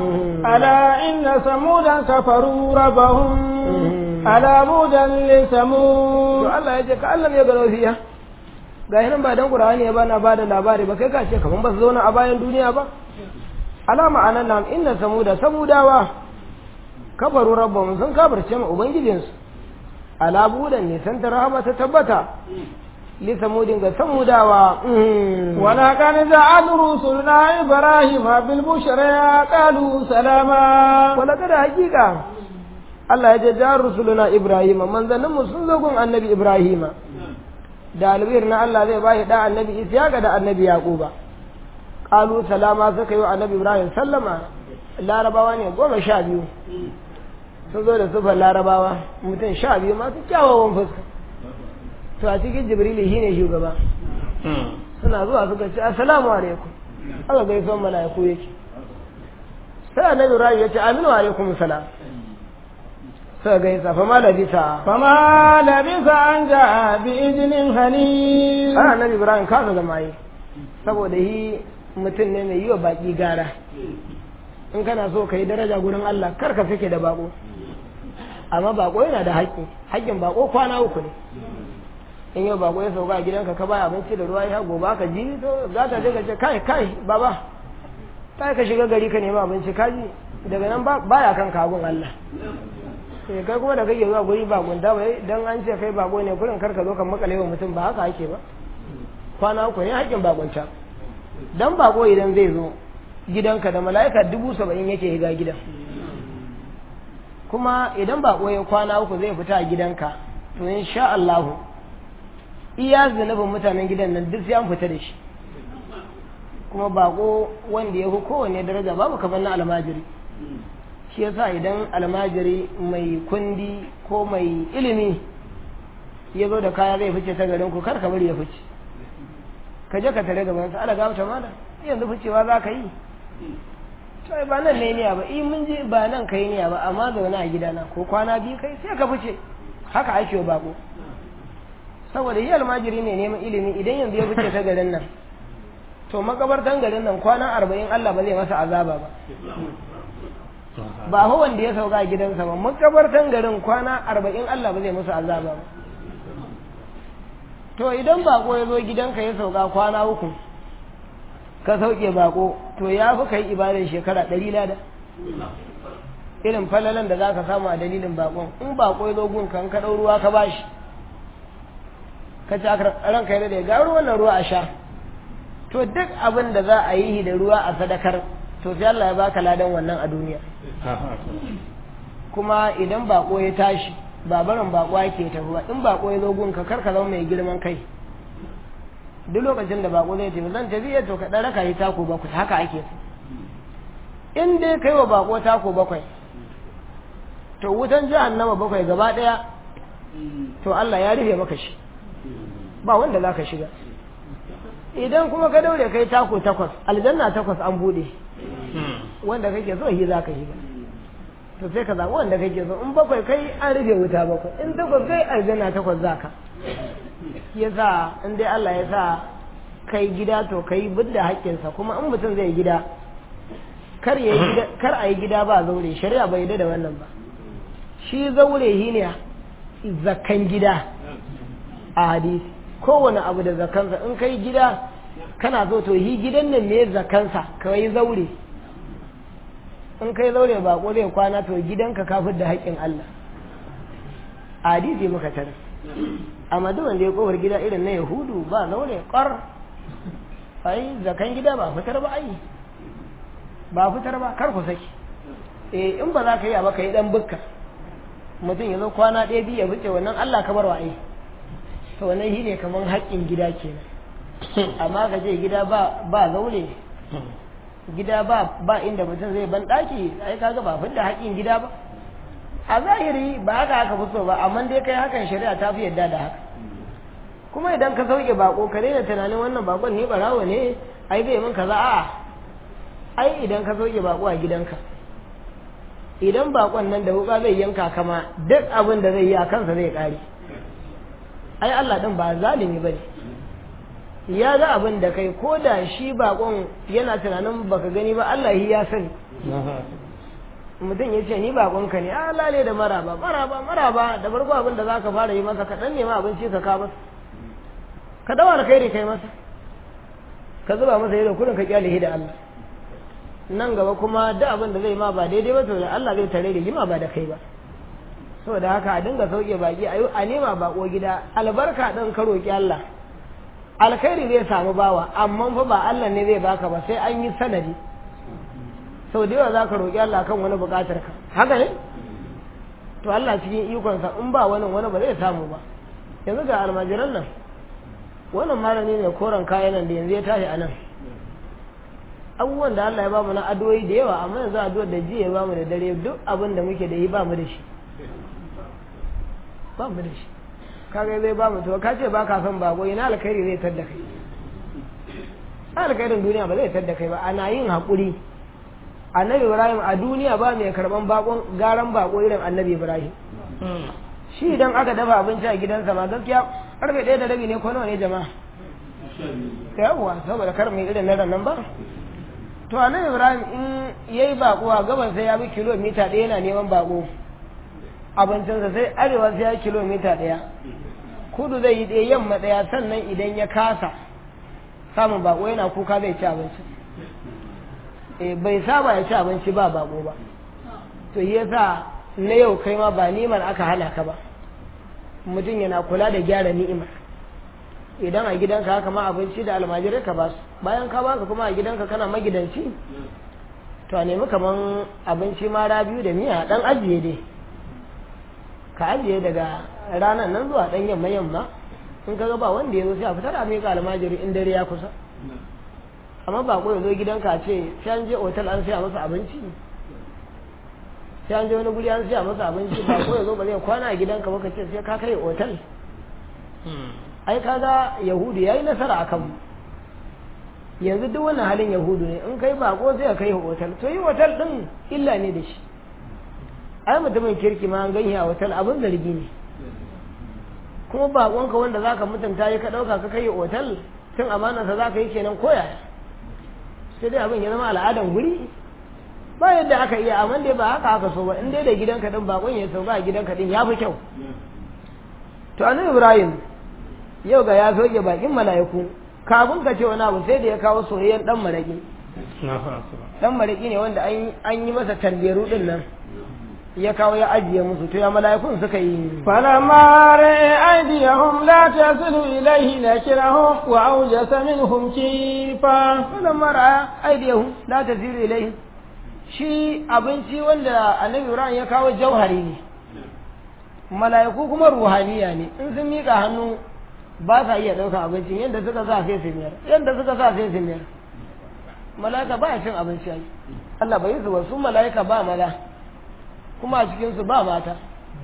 ألا إن ثمودا كفروا ربهم ألا بودا to لثمود Allah ya ce ka Allah ya gano fiya ga nan ba dan Qur'ani ya bana bada labari ba kai ka ce kaman ba su zauna a bayan duniya ba alama anan nan inna samuda samudawa kafaru rabbahum sun kafirce mu ubangijinsu ala budan ne san rahama ta tabbata li samudin ga samudawa mm. ولقد جعل رسلنا إبراهيم بالبشرى قالوا سلاما wala kada hakika Allah ya ce jar rusuluna Ibrahim manzanninmu sun zo gun annabi Ibrahim da albir na Allah zai bashi da annabi Ishaqa da annabi Yaquba qalu salama suka yi wa annabi Ibrahim sallama larabawa ne goma sha biyu sun zo da sufar larabawa mutum sha biyu masu kyawawan fuska to a cikin jibrili shine shugaba suna zuwa suka ce assalamu alaikum aka gaisuwan mala'iku yake sai annabi rayu ya ce aminu alaikum salam suka gaisa fa ma labisa فما لبث أن جاء بإذن حنيف ai annabi ibrahim kasa zama yi saboda yi mutum ne mai yi wa baki gara in kana so ka yi daraja gurin Allah kar ka fike da bako amma bako yana da haƙƙi haƙƙin bako kwana uku ne in yau bako ya sauka a gidanka ka ba abinci da ruwa ya gobe ka ji to za ka je ka ce kai kai baba kai ka shiga gari ka nemi abinci ka ji daga nan ba baya kan kagun Allah sai kai kuma da kake zuwa guri bakon da bai dan an ce kai bako ne kurin kar ka zo ka makale wa mutum ba haka ake ba kwana uku ne haƙƙin bakonta dan bako idan zai zo gidanka da mala'ika dubu saba'in yake higa gidan kuma idan bako ya kwana uku zai fita a gidanka to insha Allah iya zunubin mutanen gidan nan duk sai an fita da shi kuma bako wanda ya fi kowanne daraja babu kamar na almajiri shi yasa idan almajiri mai kundi ko mai ilimi ya zo da kaya zai fice ta garin ku kar ka bari ya fice ka je ka tare gaban sa ala gafata mala yanzu ficewa za ka yi to ai ba nan ne niya ba in mun je ba nan kai niya ba amma zaune a gidana ko kwana biyu kai sai ka fice haka ake wa bako saboda yi almajiri ne neman ilimi idan yanzu ya fice ta garin nan to makabartan garin nan kwana arba'in Allah ba zai masa azaba ba ba fa wanda ya sauka a gidansa ba makabartan garin kwana arba'in Allah ba zai masa azaba ba to idan bako ya zo gidanka ya sauka kwana uku ka sauke bako to ya fi kai ibadar shekara ɗari lada irin falalan da za ka samu a dalilin bakon in bako ya zo gun kan ka ɗau ruwa ka bashi ka ci ranka ya da ga ruwan nan ruwa a sha to duk abin da za a yi da ruwa a sadakar to sai Allah ya baka ladan wannan a duniya kuma idan bako ya tashi ba barin bako yake ta ruwa in bako ya zo gunka kar ka zama mai girman kai duk lokacin da bako zai tafi zan tafi to ka dan raka yi tako bakwai haka ake so in dai kai wa bako tako bakwai to wutan jahannama bakwai gaba daya to Allah ya rufe maka shi ba wanda za ka shiga idan kuma ka daure kai tako takwas aljanna takwas an bude wanda kake so shi za ka shiga to sai ka zaɓi wanda kake so in bakwai kai an rufe wuta bakwai in takwas kai aljanna takwas za ka ya sa in dai Allah ya sa kai gida to kai bidda haƙƙinsa kuma in mutum zai gida kar ya gida kar a yi gida ba zaure shari'a bai da wannan ba shi zaure shi ne zakan gida a hadisi kowane abu da zakansa in kai gida kana so to yi gidan nan ne zakansa ka yi zaure in kai zaure ba ko zai kwana to gidanka kafin da haƙƙin Allah a hadisi muka tara amma duk wanda ya kowar gida irin na yahudu ba zaure ƙar ai zakan gida ba fitar ba ai ba fitar ba kar ku saki eh in ba za ka yi ba ka yi dan bukka mutum ya zo kwana ɗaya biyu ya fice wannan Allah ka bar wa ai to wannan shi ne kamar haƙƙin gida kenan amma ka je gida ba ba zaure gida ba ba inda mutum zai ban ɗaki ai kaga ba fidda haƙƙin gida ba a zahiri ba haka haka fi so ba amma dai kai hakan shari'a ta fi yadda da haka kuma idan ka sauke bako ka daina tunanin wannan bakon ne barawo ne ai bai min kaza a'a ai idan ka sauke bako a gidanka idan bakon nan da wuka zai yanka kama duk abin da zai yi a kansa zai kare ai Allah din ba zalimi bane ya ga abin da kai ko da shi bakon yana tunanin baka gani ba Allah ya sani mutum ya ce ni bakonka ne a lale da maraba maraba maraba da farko abin da zaka fara yi masa ka dan nema abinci ka ka masa ka dawa da kai kai masa ka zuba masa ido kurin ka kyale da Allah nan gaba kuma duk abin da zai ma ba daidai ba to da Allah zai tare da jima ba da kai ba saboda haka a dinga sauke baki a a nema bako gida albarka dan ka roki Allah alkhairi zai samu bawa amma fa ba Allah ne zai baka ba sai an yi sanadi sau da yawa za ka roƙi Allah kan wani buƙatar ka haka ne to Allah cikin ikonsa in ba wani wani ba zai samu ba yanzu ga almajiran nan wannan malami ne koren kayan nan da yanzu ya tashi a nan abubuwan da Allah ya bamu na adoyi da yawa amma yanzu addu'ar da jiya ya bamu da dare duk abin da muke da yi bamu da shi bamu da shi kaga zai bamu to ka ce ba ka son bako ina alkhairi zai tadda kai alkhairin duniya ba zai tadda kai ba ana yin haƙuri annabi ibrahim a duniya ba mai karban bakon garan bako irin annabi ibrahim shi idan aka dafa abinci a gidansa ma gaskiya karfe ɗaya da rabi ne ko nawa ne jama'a yawwa saboda kar mai irin na nan ba to annabi ibrahim in yayi bako a gaban sai ya bi kilomita ɗaya yana neman bako abincinsa sai arewa sai ya kilomita ɗaya kudu zai yi ɗaya yamma ɗaya sannan idan ya kasa samun bako yana kuka zai ci abinci e bai saba ya ci abinci ba bako ba to yasa na yau kai ma ba ni'imar aka hana ka ba mutum yana kula da gyara ni'imar idan a gidanka haka ma abinci da almajirai ka ba su bayan ka baka kuma a gidanka kana magidanci to a nemi kaman abinci mara biyu da miya dan ajiye dai ka ajiye daga ranar nan zuwa dan yamma yamma in ka ga ba wanda ya zo sai a fitar a miƙa almajiri in dare ya kusa amma ba ko ya zo gidanka a ce sai an je otal an siya masa abinci sai an je wani guri an siya masa abinci ba ko ya zo ba zai kwana a gidanka ba ka ce sai ka kai otal ai kaga yahudu yayi nasara akan mu yanzu duk wannan halin yahudu ne in kai bako sai ka kai otal to yi otal din illa ne da shi ai mutumin kirki ma an ganye a otal abin zargi ne kuma bakonka wanda zaka mutunta ya ka dauka ka kai otal tun amanarsa zaka yi kenan koya sai dai abin ya zama al'adan guri ba yadda aka iya amma dai ba haka aka so ba in dai da gidanka din bakon ya sauka a gidanka din ya fi kyau to annabi ibrahim yau ga ya soke bakin mala'iku kafin ka ce wani abu sai da ya kawo soyayyen dan maraki dan maraki ne wanda an yi masa tanderu din nan ya kawo ya ajiye musu to ya mala'ikun suka yi falamma ra'a aydiyahum la tasilu ilayhi nakirahum wa awjasa minhum kifa falamma ra'a aydiyahum la tasilu ilayhi shi abinci wanda annabi Ibrahim ya kawo jauhari ne mala'iku kuma ruhaniya ne in sun mika hannu ba sa iya ɗaukar abincin yadda suka sa sai su miyar yadda suka sa sai su miyar mala'ika ba cin abinci ai Allah bai su ba su mala'ika ba mala kuma a cikin su ba mata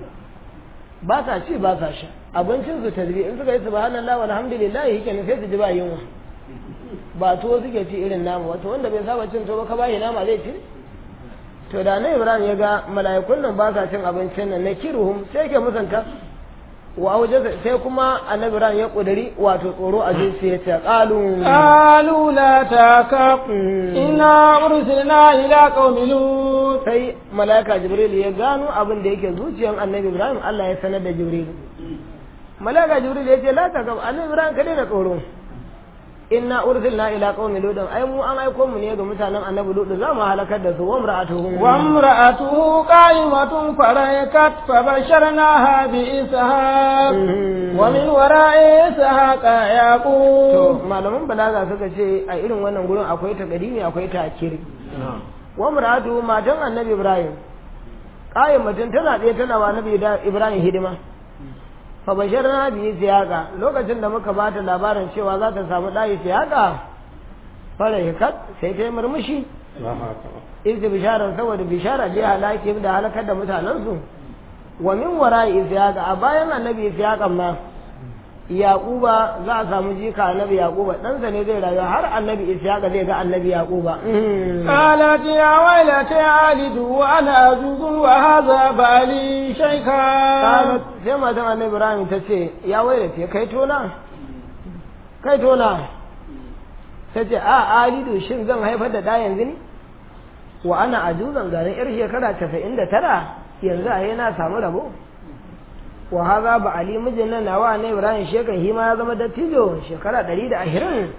ba sa ci ba sa sha abincin su tazbi in suka yi subhanallah walhamdulillah yake ne sai su ji ba yunwa ba tuwo suke ci irin namu wato wanda bai saba cin tuwo ba ka bayi nama zai ci to da na ibrahim ya ga mala'ikun nan ba sa cin abincin nan na kiruhum sai ke musanta wa waje sai kuma annabi ran ya kudari wato tsoro a jinsi ya ce qalu qalu la takaf inna ursilna ila qaumi lut sai malaika jibril ya gano abin da yake zuciyar annabi ibrahim Allah ya sanar da jibril malaika jibril ya ce la takaf annabi ibrahim ka daina tsoro inna ursilna ila qaumi lut ai mu an aiko mu ne ga mutanen annabi lut za mu halakar da su wa imra'atuhum wa imra'atuhu qa'imatun faraykat fa basharnaha bi ishaq wa min wara'i ishaq yaqub to malaman balaga suka ce a irin wannan gurin akwai takadimi akwai takiri wa imra'atuhu matan annabi ibrahim qa'imatun tana tsaye tana wa annabi ibrahim hidima fa basharna bi siyaqa lokacin da muka bata labarin cewa za ta samu ɗayi siyaqa fara hikat sai ta yi murmushi izi bisharar saboda bishara bi halaki da halakar da mutanensu wa min wara siyaqa a bayan annabi siyaqan ma yaquba za a samu jika annabi yaquba ɗansa ne zai rayu har annabi ishaqa zai ga annabi yaquba qalat ya wailata alidu wa ana azuzun wa hadha bali shaykha qalat sai matan annabi ibrahim ta ce ya wailata kai tona kai tona ta ce a alidu shin zan haifar da ɗa yanzu ne wa ana ajuzan garin yar shekara casa'in da tara yanzu a na samu rabo wa haza ba ali mijin nan nawa na ibrahim shekan hima ya zama dattijo shekara ɗari da ashirin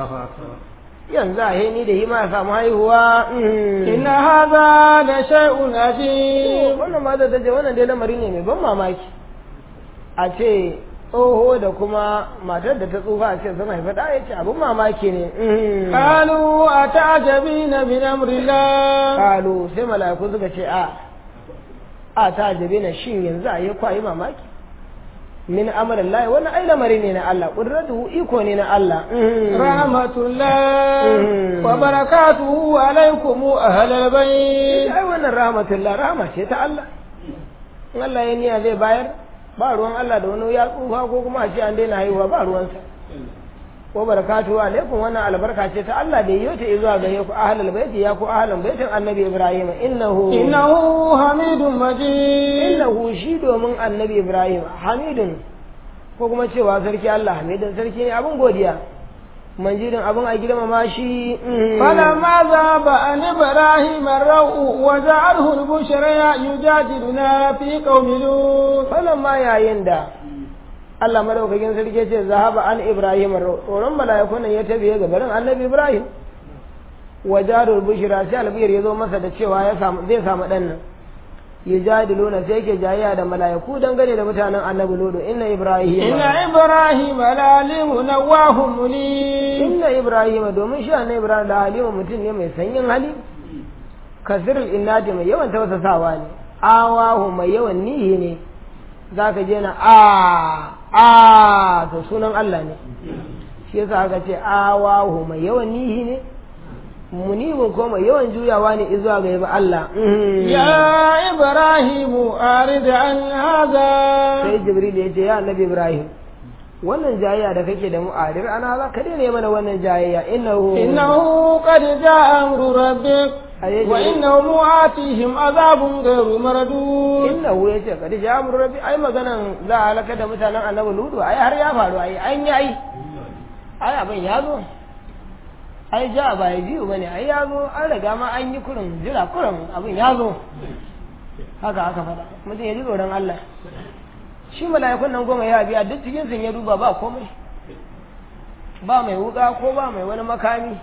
yanzu a ni da hima ya samu haihuwa inna haza da shay'un ajib wannan ma da tace wannan dai lamari ne mai ban mamaki a ce tsoho da kuma matar da ta tsufa a ce sun haifa da ya ce abin mamaki ne qalu atajabina min amrillah qalu sai mala'iku suka ce a a ta jabe na shin yanzu a yi kwayi mamaki min amrin lahi wannan ai lamari ne na Allah qudratuhu iko ne na Allah rahmatullah wa barakatuhu alaikum ahlal bayt ai wannan rahmatullah rahma ce ta Allah in Allah ya niyya zai bayar ba ruwan Allah da wani ya tsufa ko kuma a ce an daina haihuwa ba ruwansa wa barakatuhu alaikum wannan albarka ce ta Allah da yiwo ta zuwa gare ku ahlal baiti ya ku ahlan baitin annabi Ibrahim innahu innahu hamidun majid innahu shi domin annabi Ibrahim hamidun ko kuma cewa sarki Allah hamidun sarki ne abin godiya manjidin abin a girmama shi فلما ذهب عن إبراهيم الروء وجعله البشرى يجادلنا في قوم لوط falamma yayin da Allah madaukakin sarki ya ce zahaba an Ibrahim tsoron mala'ikun nan ya tafiye ga barin annabi Ibrahim wajarul bushra sai albiyar ya zo masa da cewa ya samu zai samu dan nan yujadiluna sai yake jayya da mala'iku dangane da mutanen annabi Lutu inna Ibrahim إن إبراهيم لعليم نواه منيب inna Ibrahim domin shi annabi Ibrahim da Halima mutum ne mai sanyin hali kasirul innati mai yawan tausasawa ne awahu mai yawan nihi ne zaka je na a a to sunan Allah ne shi yasa aka ce awahu mai yawan nihi ne munibin ko mai yawan juyawa ne izuwa ga yabi Allah يا إبراهيم أعرض عن هذا sai Jibril ya ce ya annabi Ibrahim wannan jayayya da kake da mu'adir ana za ka daina mana wannan jayayya innahu إنه قد جاء أمر ربك أيجي. وإنهم آتيهم عذاب غير مردود innahu ya ce kadi ja amru rabbi ai maganan za a halaka da mutanen annabi ludu ai har ya faru ai an yi ai ai abin ya zo ai ja ba ya jiyu bane ai ya zo an riga ma an yi kurin jira kurin abin ya zo haka aka faɗa mutum ya ji tsoron Allah shi mala'ikun nan goma ya biya duk cikin sun ya duba ba komai ba mai wuka ko ba mai wani makami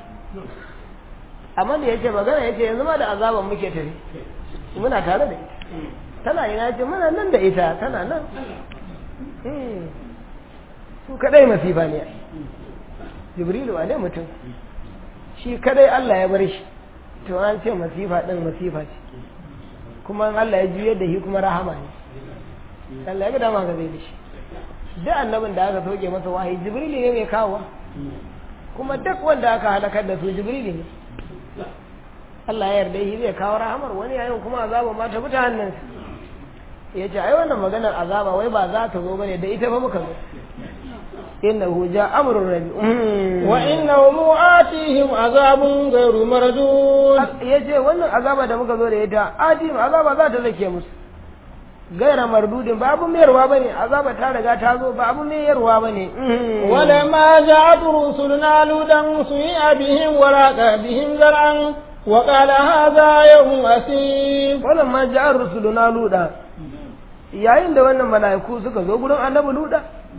amma da yake magana yake yanzu ma da azaban muke tafi muna tare da ita tana ina ce muna nan da ita tana nan Hmm. su kadai masifa ne jibrilu a dai mutum shi kadai Allah ya bar shi to an ce masifa din masifa ce kuma in Allah ya juyar da shi kuma rahama ne Allah ya ga dama ga zai da shi duk annabin da aka soke masa wahayi jibrilu ne mai kawo kuma duk wanda aka halakar da su jibrilu ne Allah ya yarda shi zai kawo rahamar wani yayin kuma azaba ma ta fita hannunsa ya ce ai wannan maganar azaba wai ba za ta zo bane da ita ba muka zo innahu ja amrun rabi وإنهم آتيهم عذاب غير مردود ya ce wannan azaba da muka zo da ita adim azaba za ta zake musu gaira mardudin ba abun mayarwa bane azaba ta riga ta zo ba abun mayarwa bane ولما جاءت رسلنا لودا سيء بهم وراق بهم زرعا وقال هذا يوم أسيب wannan ma ja'ar rusuluna luda yayin da wannan mala'iku suka zo gurin annabi luda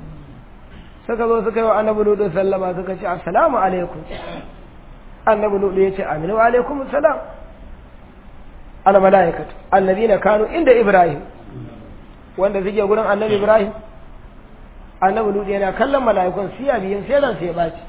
suka zo suka yi wa annabi luda sallama suka ce assalamu alaikum annabi luda ya ce aminu wa alaikum salam al mala'ikatu alladhina kanu inda ibrahim wanda suke gurin annabi ibrahim annabi luda yana kallon mala'ikun siya biyin sai ran sai ya baci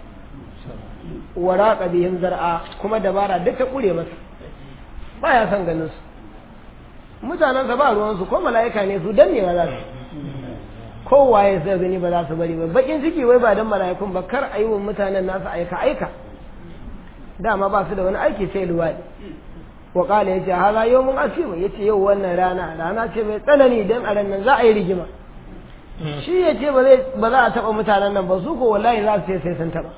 waraka biyin zar'a kuma dabara duk ta kure masa baya son ganin su mutanensa ba ruwansu ko mala'ika ne su dannewa za su kowaye sai gani ba za su bari ba bakin ciki wai ba dan mala'ikun ba kar a yi wa mutanen nasu aika aika dama ba su da wani aiki sai luwaɗi wa ƙala ya ce haza yau mun asimu ya ce yau wannan rana rana ce mai tsanani don a ran nan za a yi rigima shi ya ce ba za a taɓa mutanen nan ba su ko wallahi za su ce sai sun taɓa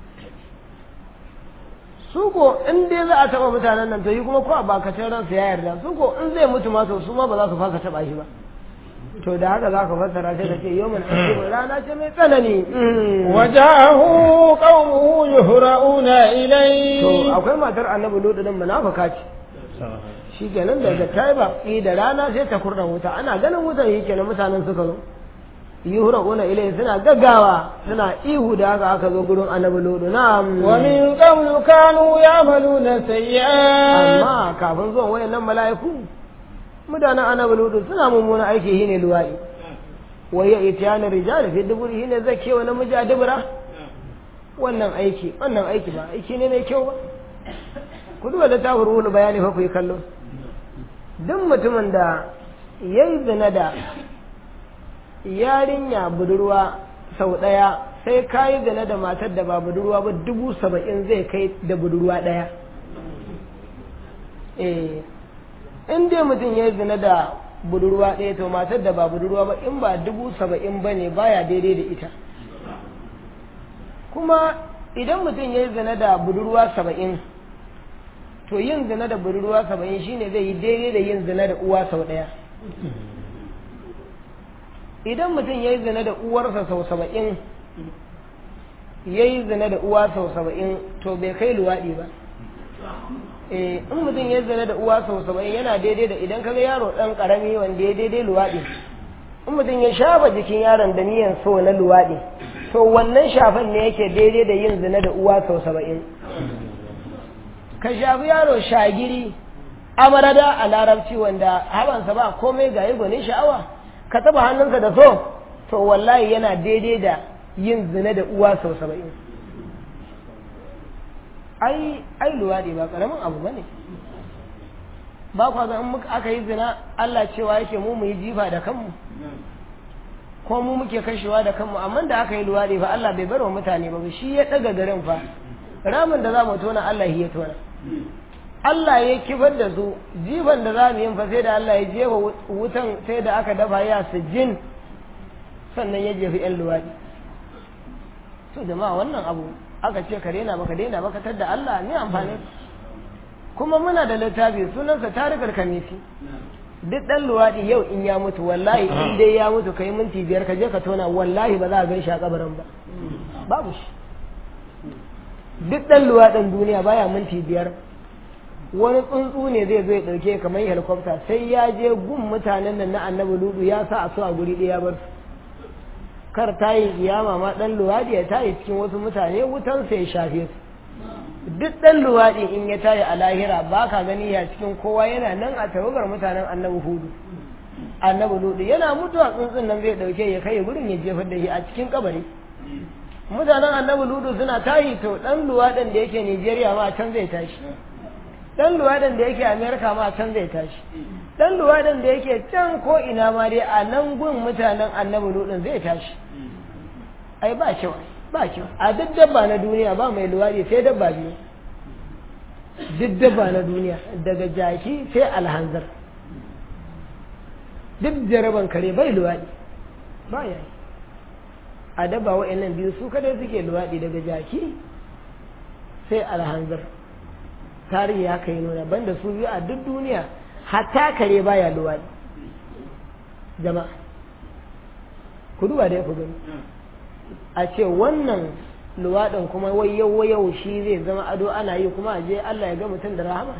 su ko in dai za a taɓa mutanen nan to yi kuma ko a bakacin ransa ya yarda su ko in zai mutu ma to su ma ba za su fasa taɓa shi ba to da haka za ka fassara sai ka ce yau mun asimu rana ce mai tsanani وجاءه قومه يهرؤون to إليه akwai matar annabi lutu din munafika ce shi kenan daga ta yi baki da rana sai ta kurna wuta ana ganin wutan shi kenan mutanen suka zo yuhura una ilai suna gaggawa suna ihu da haka aka zo gurin annabi lutu na'am ومن قبل كانوا يعملون سيئات amma kafin zuwan wayannan mala'iku mutanen annabi lutu suna mummuna aiki shine luwaɗi wai ya itiyana rijal fi duburi shine zake wa namiji a dubura wannan aiki wannan aiki ba aiki ne mai kyau ba ku duba da tafur wulu bayani fa ku yi kallo duk mutumin da ya yi zina da yarinya budurwa sau ɗaya sai ka yi zina da matar da ba budurwa ba dubu saba'in zai kai da budurwa ɗaya eh in dai mutum ya yi zina da budurwa ɗaya to matar da ba budurwa ba in ba dubu saba'in ba ne baya daidai da ita kuma idan mutum ya yi zina da budurwa saba'in to yin zina da budurwa saba'in shine zai yi daidai da yin zina da uwa sau ɗaya idan mutum ya yi zina da uwarsa sau saba'in ya yi zina da uwa sau saba'in to bai kai luwaɗi ba in mutum ya zina da uwa sau saba'in yana daidai da idan kaga yaro ɗan ƙarami wanda ya daidai luwaɗi in mutum ya shafa jikin yaron da niyan so na luwaɗi to wannan shafan ne yake daidai da yin zina da uwa sau saba'in ka shafi yaro shagiri amarada a larabci wanda habansa ba komai ga yi gwanin sha'awa ka taba hannunsa da so to wallahi yana daidai da yin zina da uwa sau saba'in ai ai luwaɗi ba ƙaramin abu ba ne ba kwa ga in muka aka yi zina Allah cewa yake mu mu yi jifa da kanmu ko mu muke kashewa da kanmu amma da aka yi luwaɗi fa Allah bai bar wa mutane ba shi ya ɗaga garin fa ramin da za mu tona Allah ya tona Allah ya kifar da su jifan da za mu yi fa sai da Allah ya jefa wutan sai da aka dafa ya su jin sannan ya jefi 'yan luwaɗi to jama'a wannan abu aka ce ka daina baka daina baka tadda Allah ne amfani kuma muna da littafi sunansa tarikar kamisi duk dan luwaɗi yau in ya mutu wallahi in dai ya mutu kai minti biyar ka je ka tona wallahi ba za a gan shi a kabarin ba babu shi duk dan luwaɗin duniya baya minti biyar wani tsuntsu ne zai zo ya ɗauke kamar helicopter sai ya je gun mutanen nan na annabi ludu ya sa a su a guri ɗaya bar su kar ta yi kiyama ma ɗan luwaɗi ya tayi cikin wasu mutane wutan sai ya shafe su duk ɗan luwaɗi in ya tayi a lahira ba ka gani ya cikin kowa yana nan a tawagar mutanen annabi hudu annabi ludu yana mutuwa tsuntsun nan zai ɗauke ya kai gurin ya jefar da shi a cikin kabari mutanen annabi ludu suna tayi to ɗan luwaɗin da yake nigeria ma can zai tashi ɗan luwaɗin da yake amerika ma can zai tashi ɗan luwaɗin da yake can ko ina ma dai a nan gun mutanen annabi ludin zai tashi ai ba kyau ba kyau a duk dabba na duniya ba mai luwaɗi sai dabba biyu duk dabba na duniya daga jaki sai alhanzar duk jaraban kare bai luwaɗi ba ya yi a dabba wa'annan biyu su kadai suke luwaɗi daga jaki sai alhanzar tarihi haka yi nuna banda su biyu a duk duniya hatta kare baya luwaɗi jama'a ku duba da ya ku gani a ce wannan luwaɗin kuma wayau wayau shi zai zama ado ana yi kuma a je Allah ya ga mutum da rahama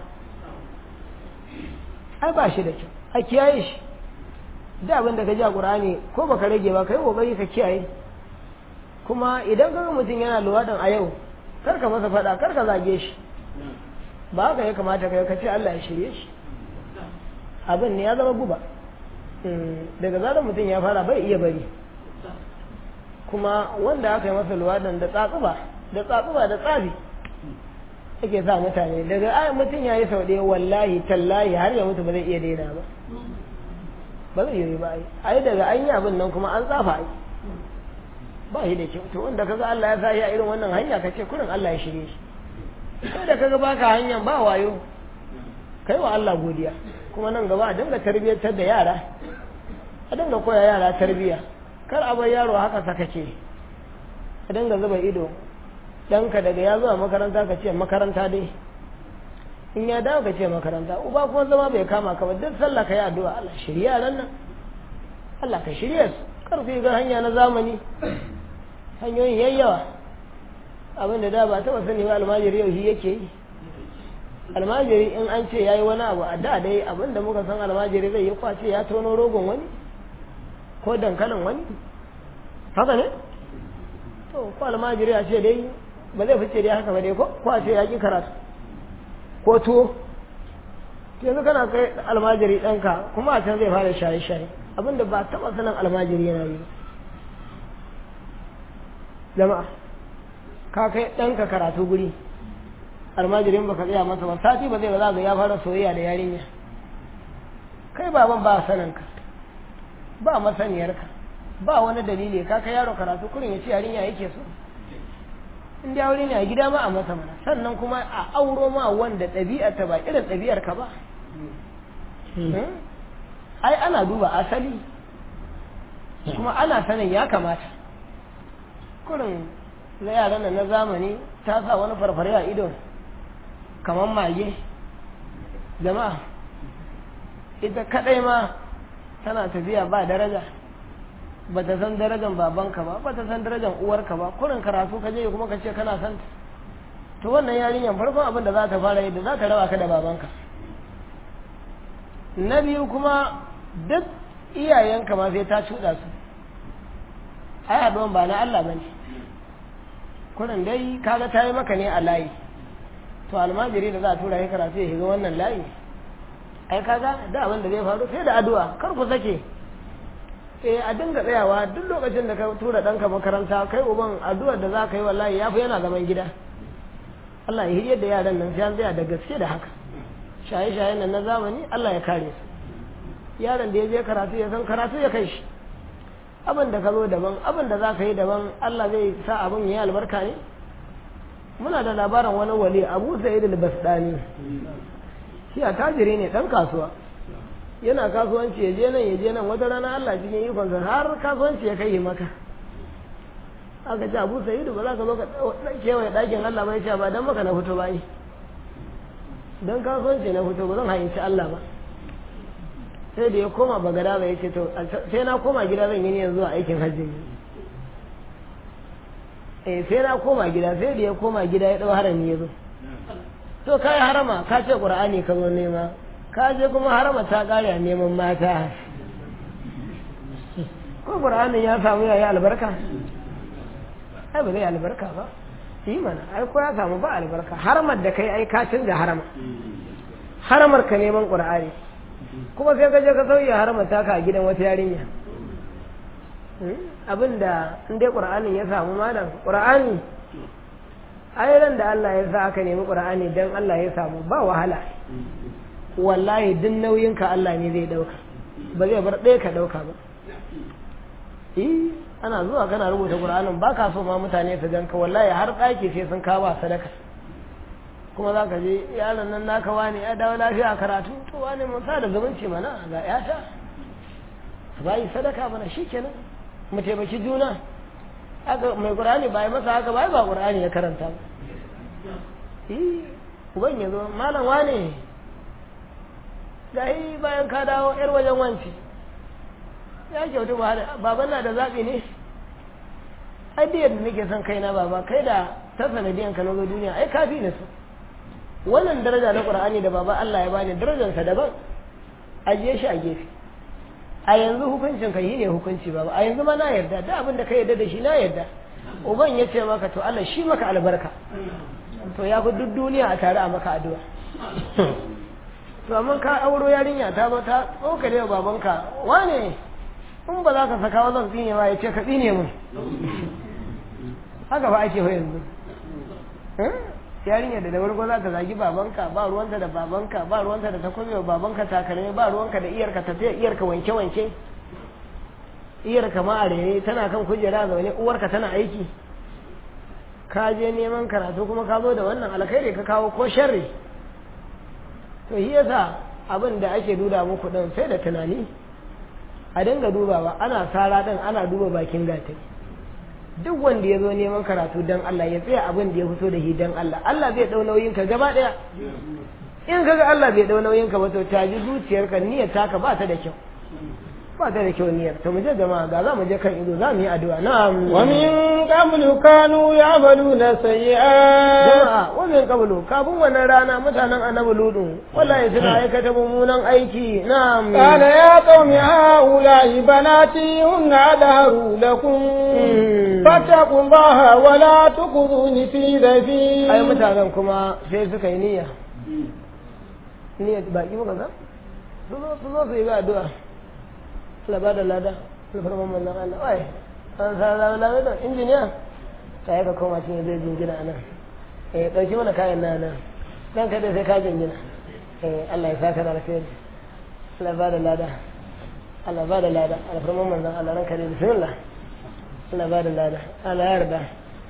ai ba shi da kyau a kiyaye shi da abin da ka ji a ƙur'ani ko baka rage ba kai kokari ka kiyaye kuma idan ka ga mutum yana luwaɗin a yau kar ka masa faɗa kar ka zage shi ba haka ya kamata ka ka ce Allah ya shirye shi abin ne ya zama guba daga zarar mutum ya fara bai iya bari kuma wanda aka yi masa luwaɗin da tsatsuba da tsatsuba da tsafi ake sa mutane daga ai mutum ya yi sau ɗaya wallahi tallahi har ya mutu ba zai iya daina ba ba zai yi ba ai ai daga an yi abin nan kuma an tsafa ai ba shi da kyau to wanda kaga Allah ya sa ya irin wannan hanya ka ce kurin Allah ya shirye shi kai da kaga baka hanyar ba wayo kai wa Allah godiya kuma nan gaba a dinga tarbiyyantar da yara a dinga koya yara tarbiyya kar a bar yaro haka saka ce a dinga zuba ido ɗanka daga ya zuwa makaranta ka ce makaranta dai in ya dawo ka ce makaranta uba kuma zama bai kama ka ba duk sallah ka yi addu'a Allah shirya ran nan Allah ka shirya su kar ku ga hanya na zamani hanyoyin yayyawa abin da da ba taɓa sani ba almajiri yau shi yake yi almajiri in an ce ya yi wani abu a da dai abin da muka san almajiri zai yi kwace ya tono rogon wani ko dankalin wani haka ne to ko almajiri a ce dai ba zai fice dai haka ba dai ko ko a ce ya ki karatu ko tuwo yanzu kana kai almajiri ɗanka kuma a can zai fara shaye-shaye abin da ba taɓa sanin almajiri yana yi jama'a ka kai ɗanka karatu guri almajirin baka tsaya masa ba sati ba zai ba za ga ya fara soyayya da yarinya kai baban ba saninka ba masaniyarka ba wani dalili ka kai yaro karatu kurin ya ce yarinya yake so in dai aure ne a gida ma a masa mana sannan kuma a auro ma wanda ɗabi'ar ta ba irin ɗabi'ar ka ba ai ana duba asali kuma ana sanin ya kamata kurin na yaran nan na zamani ta sa wani farfare a ido kamar mage jama'a ita kadai ma tana tafiya ba daraja ba ta san darajan babanka ba ba ta san darajan uwarka ba kurin karatu ka je kuma ka ce kana san ta to wannan yarinyar farkon abin da za ta fara yi da za ta raba ka da babanka na biyu kuma duk iyayenka ma sai ta cuɗa su ai haɗuwan ba na Allah bane kurin dai kaga ta yi maka ne a layi to almajiri da za a tura ya karatu ya shiga wannan layi ai kaga da abin da zai faru sai da addu'a kar ku sake eh a dinga tsayawa duk lokacin da ka tura ɗanka makaranta kai uban addu'ar da za ka yi wallahi yafi yana zaman gida Allah ya hiryar da yaran nan sai an tsaya da gaske da haka shaye-shayen nan na zamani Allah ya kare su yaron da ya je karatu ya san karatu ya kai shi abin da ka zo daban abin da za ka yi daban Allah zai sa abin ya yi albarka ne muna da labarin wani wali abu sa'id al-basdani shi a tajiri ne dan kasuwa yana kasuwanci ya je nan ya je nan wata rana Allah cikin ikonsa har kasuwanci ya kai maka aka ce abu sa'id ba za ka zo ka kewaye ɗakin Allah ba ya ce ba dan maka na fito ba yi don kasuwanci na fito ba zan hayyaci Allah ba sai da ya koma bagada ba ya ce to sai na koma gida zan yi yanzu a aikin hajji eh sai na koma gida sai da ya koma gida ya dau harami ya zo to kai harama ka ce qur'ani ka zo nema ka je kuma harama ta kare a neman mata ko qur'anin ya samu yayi albarka ai ba zai albarka ba yi mana ai ko ya samu ba albarka haramar da kai ai ka canza harama haramar ka neman qur'ani kuma sai ka je ka sauya haramar taka a gidan wata yarinya abinda in dai qur'anin ya samu malam qur'ani ai ran da Allah ya sa aka nemi qur'ani dan Allah ya samu ba wahala wallahi duk nauyin ka Allah ne zai dauka ba zai bar ɗaya ka dauka ba eh ana zuwa kana rubuta qur'anin ba ka so ma mutane su ganka wallahi har ɗaki sai sun kawo sadaka kuma za ka je yaron nan naka wani ya dawo lafiya karatu to wani mun sa da zumunci mana ga yata ba yi sadaka mana shikenan mu taimaki juna haka mai qur'ani ba yi masa haka ba ba qur'ani ya karanta ba eh uban ya zo malam wane gahi bayan ka dawo yar wajen wanci ya kyautu ba baban na da zaɓi ne ai da yadda nake son kaina baba kai da ta sanadiyan ka na zo duniya ai kafi na so wannan daraja na qur'ani da baba Allah ya bani darajarsa daban ajiye shi a gefe a yanzu hukuncin ka yi ne hukunci baba a yanzu ma na yarda da abin da ka yarda da shi na yarda uban ya ce maka to Allah shi maka albarka to ya fi duk duniya a tare a maka addu'a to amma ka auro yarinya ta ba ta tsokale wa babanka wane in ba za ka saka wa zan tsine ba ya ce ka tsine mun haka ba ake yanzu yarinya da da farko za ta zagi babanka ba ruwanta da babanka ba ruwanta da takobi wa babanka takalmi ba ruwanka da iyarka tafiya iyarka wanke wanke iyarka ma a rere tana kan kujera zaune uwarka tana aiki ka je neman karatu kuma ka zo da wannan alkhairi ka kawo ko sharri to shi yasa abin da ake duba muku din sai da tunani a dinga dubawa ana sara din ana duba bakin gatari duk wanda ya zo neman karatu don Allah ya tsaya abin da ya fito da shi don Allah Allah zai dau nauyin ka gaba daya in kaga Allah bai dau nauyin ka ba to ta ji zuciyarka niyyar taka ba ta da kyau ba ta da kyau niyyar to mu je jama'a ga za mu je kan ido za mu yi addu'a na'am wa min qablu kanu ya'maluna sayyi'at jama'a wa min qablu kafin wannan rana mutanen annabi ludu wallahi suna aikata mummunan aiki na'am qala ya qaumi haula'i banati hunna adharu lakum fattaqullaha wa la tukhzuni fi dhafi ai mutanen kuma sai suka yi niyya niyya baki muka ga su zo su zo su yi addu'a Allah ba da lada alfarman manzan Allah wai an sa zawo lawa da injiniya ta yi ka koma cikin zai jingina nan eh ɗauki mana kayan na nan dan kada sai ka jingina eh Allah ya saka da alheri Allah ba da lada Allah ba da lada alfarman manzon Allah ranka da bismillah Allah ba da lada Allah ya yarda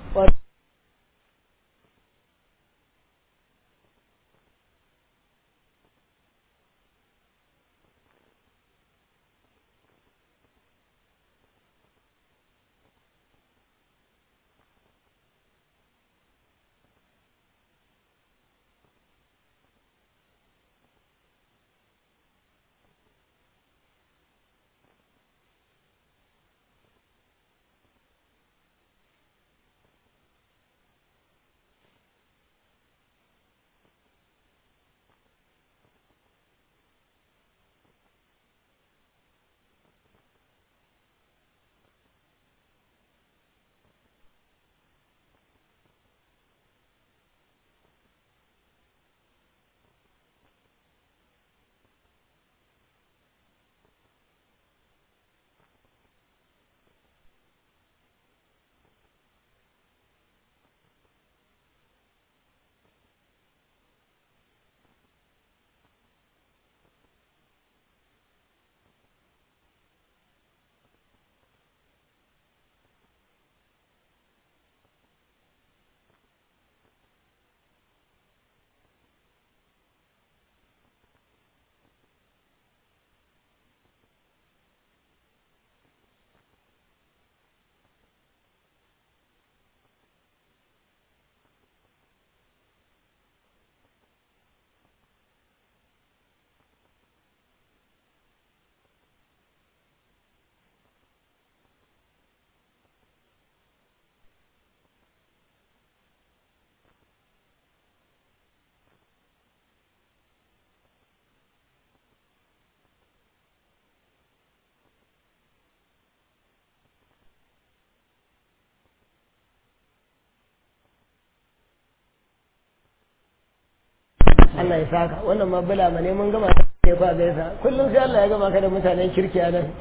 Allah ya saka wannan ma bula ma ne mun gama ne kwa gaisa kullum sai Allah ya gama ka da mutanen kirki a nan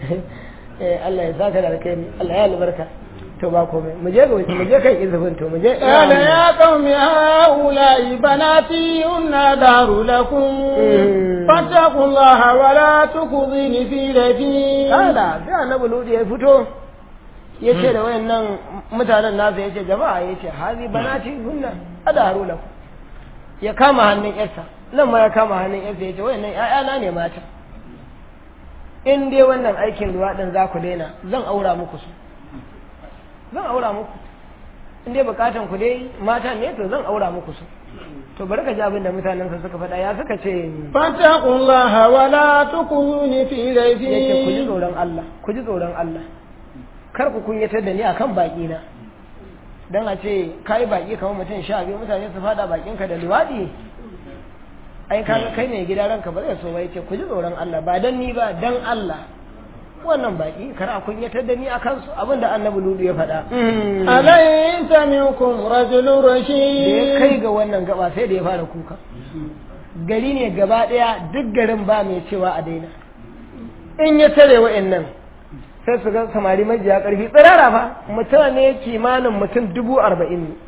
eh Allah ya saka da alkhairi Allah ya albarka to ba komai mu je ga mu je kan izufin to mu je قال يا قوم هؤلاء بناتي هن دار لكم فاتقوا الله ولا تخزني في ضيفي kada sai annabi ludi ya fito ya ce da wayannan mutanen nasa ya ce jama'a ya ce hazi banati hunna adaru lakum ya kama hannun yarsa nan ma ya kama hannun yarsa ya ce wayannan ƴaƴana ne mata in dai wannan aikin luwaɗin za ku daina zan aura muku su zan aura muku in dai bukatan ku dai mata ne to zan aura muku su to bari ka ji abin da mutanen sa suka faɗa ya suka ce فاتقوا الله ولا تخزني في yake ku ji ضيفي tsoron Allah ku ji tsoron Allah kar ku kunyatar da ni akan baki na dan a ce kai baki kamar mutum sha biyu mutane su fada bakin ka da liwadi ai kaga kai ne gida ranka ba zai so ba yace ku ji tsoron Allah ba dan ni ba dan Allah wannan baki kar a kunyatar da ni akan su abinda annabi ludu ya faɗa أليس منكم رجل da ya رشيد kai ga wannan gaba sai da ya fara kuka gari ne gaba ɗaya duk garin ba mai cewa a daina in ya tare wa'annan sai su ga samari majiya ƙarfi tsirara fa mutane kimanin mutum dubu arba'in ne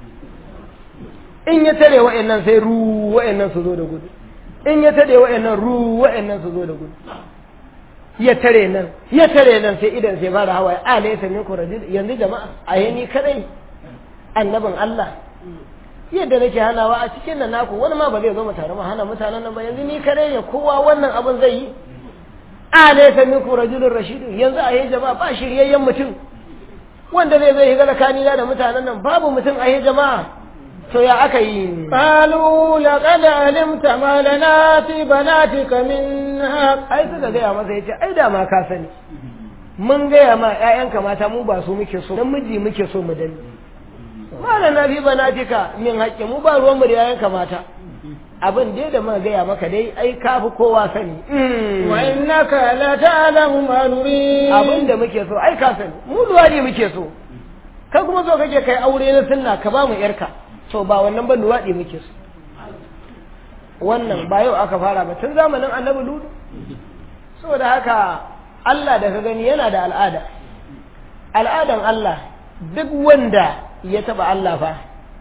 in ya tare wa'annan sai ru wa'annan su zo da gudu in ya tare wa'annan ru wa'annan su zo da gudu ya tare nan ya tare nan sai idan sai fara hawaye a laysa minkum rajul yanzu jama'a a ni kadai annabin Allah yadda nake hanawa a cikin nan naku wani ma ba zai zo mu tare mu hana mutanen nan ba yanzu ni kadai ne kowa wannan abin zai yi a laysa minkum rajulun rashidu yanzu a yi jama'a ba shiryayyen mutum wanda zai zai higa tsakani da mutanen nan babu mutum a yi jama'a to ya aka yi قالوا لقد علمت ما لنا في بناتك من حق ai suka gaya masa yace ai da ma ka sani mun gaya ma ƴaƴanka mata mu ba su muke so dan miji muke so mu dani mala na fi banatika min haƙƙi mu ba ruwan mu da ƴaƴanka mata abin dai da muka gaya maka dai ai ka fi kowa sani وإنك لتعلم ما نريد abin da muke so ai ka sani mu luwaɗi muke so kai kuma so kake kai aure na sunna ka ba mu yarka to ba wannan ba luwaɗi muke so wannan ba yau aka fara ba tun zamanin annabi ludu saboda haka Allah da ka gani yana da al'ada al'adan Allah duk wanda ya taba Allah fa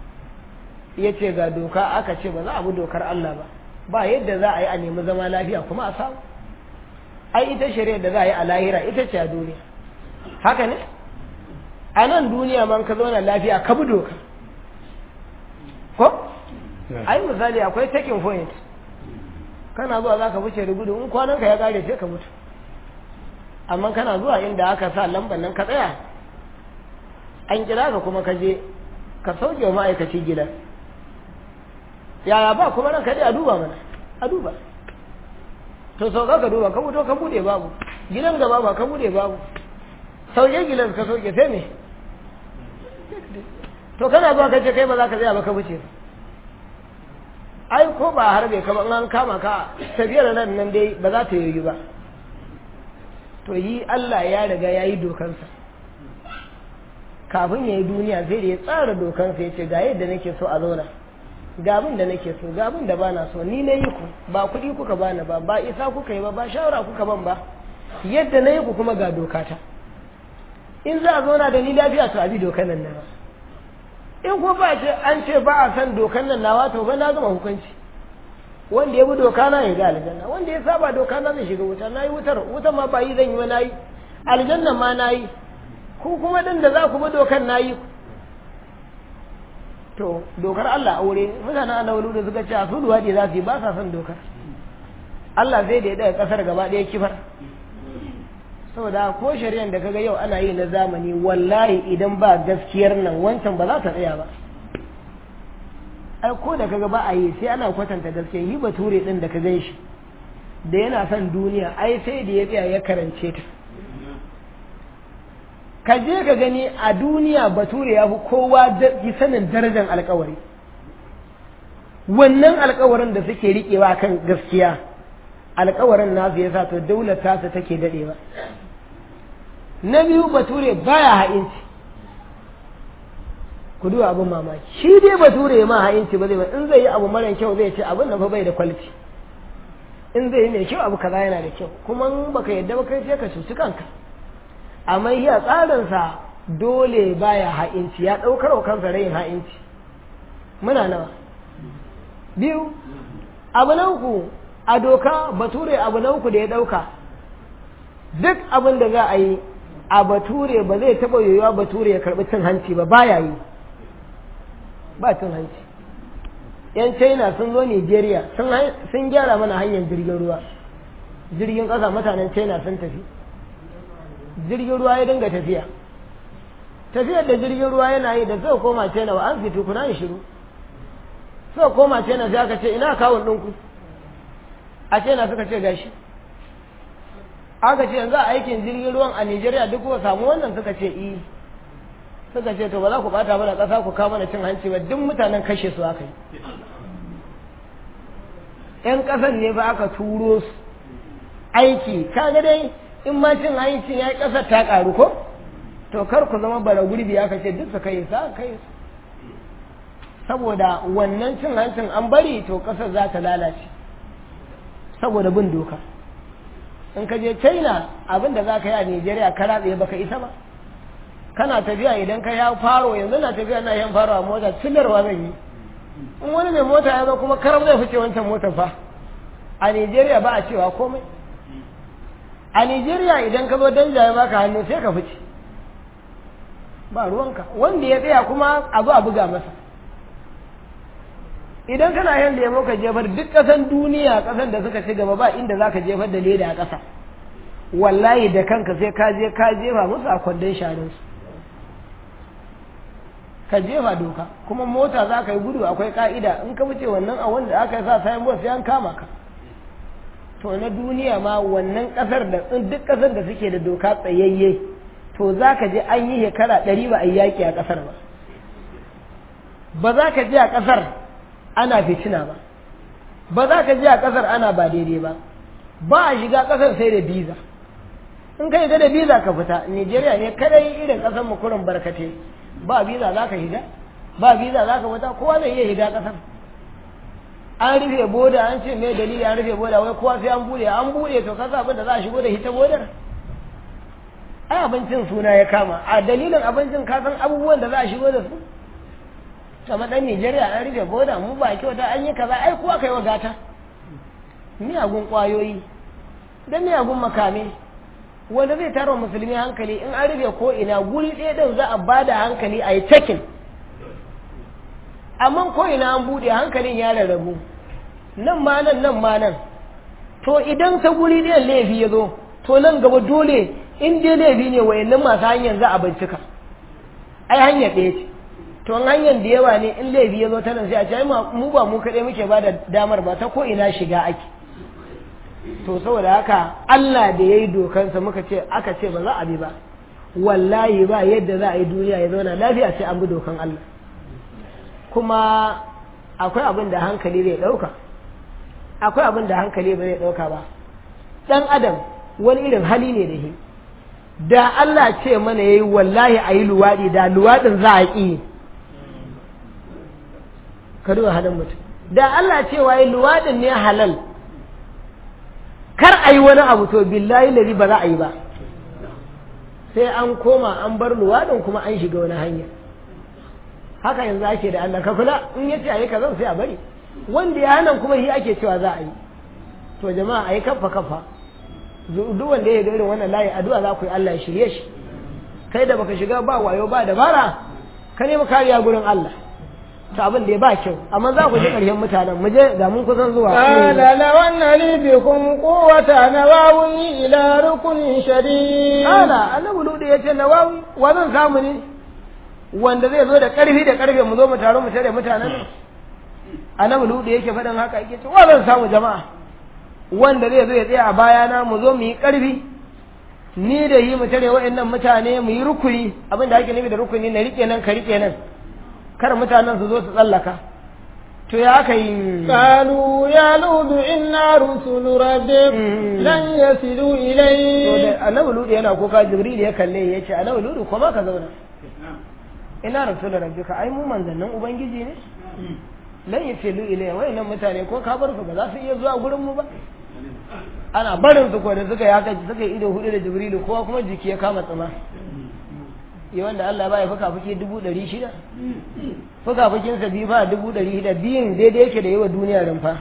ya ce ga doka aka ce ba za a bi dokar Allah ba ba yadda za a yi a nemi zama lafiya kuma a samu ai ita shari'a da za a yi a lahira ita ce a duniya haka ne a nan duniya man ka zauna lafiya ka bi doka ko ai misali akwai taking point kana zuwa za ka wuce da gudu in kwanan ka ya kare sai ka mutu amma kana zuwa inda aka sa lambar nan ka tsaya an kira ka kuma ka je ka sauke wa ma'aikaci gidan yaya ba kuma ranka dai a duba mana a duba to sauka ka duba ka fito ka bude babu gidan gaba ba ka bude babu sauke gidan ka sauke sai me to kana zuwa ka ce kai ba za ka tsaya ba ka wuce ai ko ba harbe ka ba in an kama ka tafiyar nan nan dai ba za ta yi ba to yi Allah ya riga ya yi dokansa kafin ya yi duniya sai da ya tsara dokansa ya ce ga yadda nake so a zauna ga abin da nake so ga abin da bana so ni na yi ku ba kuɗi kuka bani ba ba isa kuka yi ba ba shawara kuka ban ba yadda na yi ku kuma ga dokata in za a zauna da ni lafiya to a bi dokan nan nawa in ko ba ce an ce ba a san dokan nan nawa to ba na gama hukunci wanda ya bi doka na ya ga aljanna wanda ya saba doka na zai shiga wuta na yi wutar wutar ma ba yi zan yi ba na yi aljannan ma na yi ku kuma dan da za ku bi dokan na yi to dokar Allah aure mutanen annabawa da suka ce a su luwaɗi za su yi ba sa son dokar Allah zai da ya daga kasar gaba ɗaya kifar saboda ko shari'ar da kaga yau ana yi na zamani wallahi idan ba gaskiyar nan wancan ba za ta tsaya ba ai ko da kaga ba a yi sai ana kwatanta gaskiya yi bature din da ka gan shi da yana son duniya ai sai da ya tsaya ya karance ta ka je ka gani a duniya bature ya fi kowa sanin darajar alkawari wannan alkawarin da suke riƙewa kan gaskiya alkawarin nasu ya sa to daular tasa take daɗewa na biyu bature baya ha'inci ku duba abin mamaki shi dai bature ma ha'inci ba zai ba in zai yi abu mara kyau zai ce abin da fa bai da kwaliti in zai yi mai kyau abu kaza yana da kyau kuma in baka yadda ba kai sai ka cuci kanka amma yi a tsarinsa dole baya ha'inci ya ɗaukar wa kansa rayin ha'inci muna nawa biyu abu na uku a doka bature abu na uku da ya ɗauka duk abin da za a yi a bature ba zai taɓa yiwuwa bature ya karɓi cin hanci ba baya yi ba cin hanci yan china sun zo nigeria sun gyara mana hanyar jirgin ruwa jirgin ƙasa mutanen china sun tafi jirgin ruwa ya dinga tafiya tafiyar da jirgin ruwa yana yi da suka koma china wa an fito kuna yi shiru suka koma china sai aka ce ina kawun ɗinku a china suka ce gashi aka ce yanzu a aikin jirgin ruwan a nigeria duk kuka samu wannan suka ce i suka ce to ba za ku bata mana ƙasa ku kawo mana cin hanci ba duk mutanen kashe su aka yi ‘yan ƙasan ne ba aka turo su aiki kaga dai in ma cin hancin ya yi ƙasar ta ƙaru ko to kar ku zama bara gurbi aka ce duk su kai sa kai saboda wannan cin hancin an bari to ƙasar za ta lalace saboda bin doka in ka je china abin da za ka yi a nigeria ka ratse baka isa ba kana tafiya idan ka ya faro yanzu na tafiya na yan faro a mota cillarwa zan yi in wani mai mota ya zo kuma karam zai fice wancan motar fa a nigeria ba a cewa komai a nigeria idan ka zo danja ya baka hannu sai ka fice ba ruwanka wanda ya tsaya kuma abu a buga masa idan kana yin lemo ka jefar duk ƙasan duniya ƙasan da suka ci gaba ba inda za ka jefar da leda a ƙasa wallahi da kanka sai ka je ka jefa musu a kwandon sharinsu ka jefa doka kuma mota za ka yi gudu akwai ka'ida in ka wuce wannan a wanda aka yi sa sayan sai an kama ka to na duniya ma wannan ƙasar da duk ƙasar da suke da doka tsayayye to za ka je an yi shekara ɗari ba a yi yaƙi a ƙasar ba ba za ka je a ƙasar ana fitina ba ba za ka je a ƙasar ana ba daidai ba ba a shiga ƙasar sai da biza in ka shiga da biza ka fita nigeria ne kadai irin ƙasar mu kurin barkate ba biza za ka shiga ba biza za ka fita kowa zai iya shiga ƙasar an rufe boda an ce mai dalili an rufe boda wai kowa sai an bude an bude to kasa abin da za a shigo da hita bodar ai abincin suna ya kama a dalilin abincin ka san abubuwan da za a shigo da su kamar dan Nijeriya an rufe boda mu ba kyauta an yi kaza ai kuwa kai wa gata miyagun kwayoyi da miyagun makame wanda zai tara musulmi hankali in an rufe ko ina guri ɗaya ɗin za a ba da hankali a yi cekin amma ko ina an buɗe hankalin ya rarrabu nan ma nan nan ma nan to idan ta guri ɗayan laifi ya zo to nan gaba dole in dai laifi ne wayannan masu hanyar za a bincika ai hanyar ɗaya ce to in hanyar da yawa ne in laifi ya zo ta nan sai a ce ai mu ba mu kaɗai muke ba da damar ba ta ko ina shiga ake to saboda haka Allah da ya yi dokansa muka ce aka ce ba za a bi ba wallahi ba yadda za a yi duniya ya zauna lafiya sai an bi dokan Allah kuma akwai abin da hankali zai ɗauka akwai abin da hankali ba zai ɗauka ba ɗan adam wani irin hali ne da shi da Allah ce mana yayi wallahi a yi luwaɗi da luwaɗin za a ƙi ka duba halin mutum da Allah cewa yi luwaɗin ne halal kar a yi wani abu to billahi lari ba za a yi ba sai an koma an bar luwaɗin kuma an shiga wani hanya haka yanzu ake da Allah ka kula in yace a yi kaza sai a bari wanda ya hana kuma shi ake cewa za a yi to jama'a a yi kafa kafa duk wanda ya ga irin wannan layi addu'a za ku yi Allah ya shirye shi kai da baka shiga ba wayo ba dabara ka nemi kariya gurin Allah ta abin da ya ba kyau amma za ku ji ƙarshen mutanen mu je ga mun kusan zuwa qala law anna li bikum quwwata nawawi ila rukunin shadid qala annabi ludi yace nawawi wa zan samu ne wanda zai zo da ƙarfi da ƙarfe mu zo mu taro mu tare mutanen nan annabi ludi yake faɗin haka yake ce wa zan samu jama'a wanda zai zo ya tsaya a bayana mu zo mu yi ƙarfi ni da yi mu tare wa'annan mutane mu yi rukuni abin da ake nufi da rukuni na rike nan ka rike nan kar mutanen su zo su tsallaka to ya aka yi qalu ya ludu inna rusulu rabbik lan yasilu to ilayk da annabi ludu yana kuka jibril ya kalle ya ce annabi ludu kuma ka zauna ina rasulun rabbika ai mu manzannin ubangiji ne lan yasilu ilayya wayannan mutane ko ka bar su ba za su iya zuwa gurin mu ba ana barin su ko da suka yi haka suka yi ido hudu da jibrilu kowa kuma jiki ya kama tsima yi wanda Allah ba ya fuka fuki dubu ɗari shida fuka fukinsa biyu ba dubu ɗari shida biyun daidai yake da yi wa duniya rumfa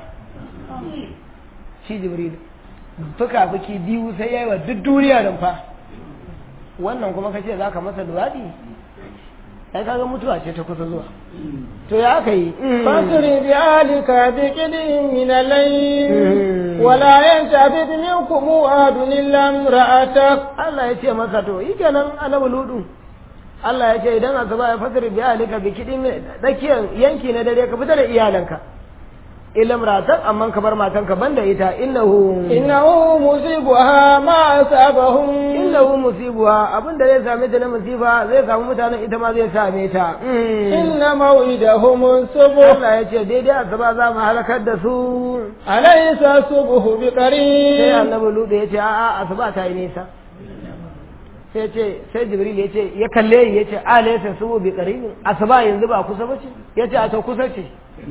shi jibrilu fuka fuki biyu sai ya yi wa duk duniya rumfa wannan kuma ka ce za ka masa luwaɗi ai kaga mutuwa ce ta kusa zuwa to ya aka yi فاسر بأهلك بقدر من الليل ولا يلتفت منكم أحد إلا امرأتك Allah ya ce masa to yi kenan annabi ludu Allah ya ce idan asuba ya fasir bi alika bi kidin dakiyar yanki na dare ka fita da iyalanka illa imratan amma ka bar matanka banda ita innahu إنه مصيبها ما أصابهم innahu musibuha abin da zai same ta na musiba zai samu mutanen ita ma zai same ta إن موعدهم الصبح Allah ya ce daidai asuba za mu halakar da su أليس الصبح sai بقريب annabi ludu ya ce a'a asuba ta yi nisa sai ce sai jibril ya ce ya kalle ya ce alaysa subu bi qaribin asuba yanzu ba kusa bace ya ce a ta kusa ce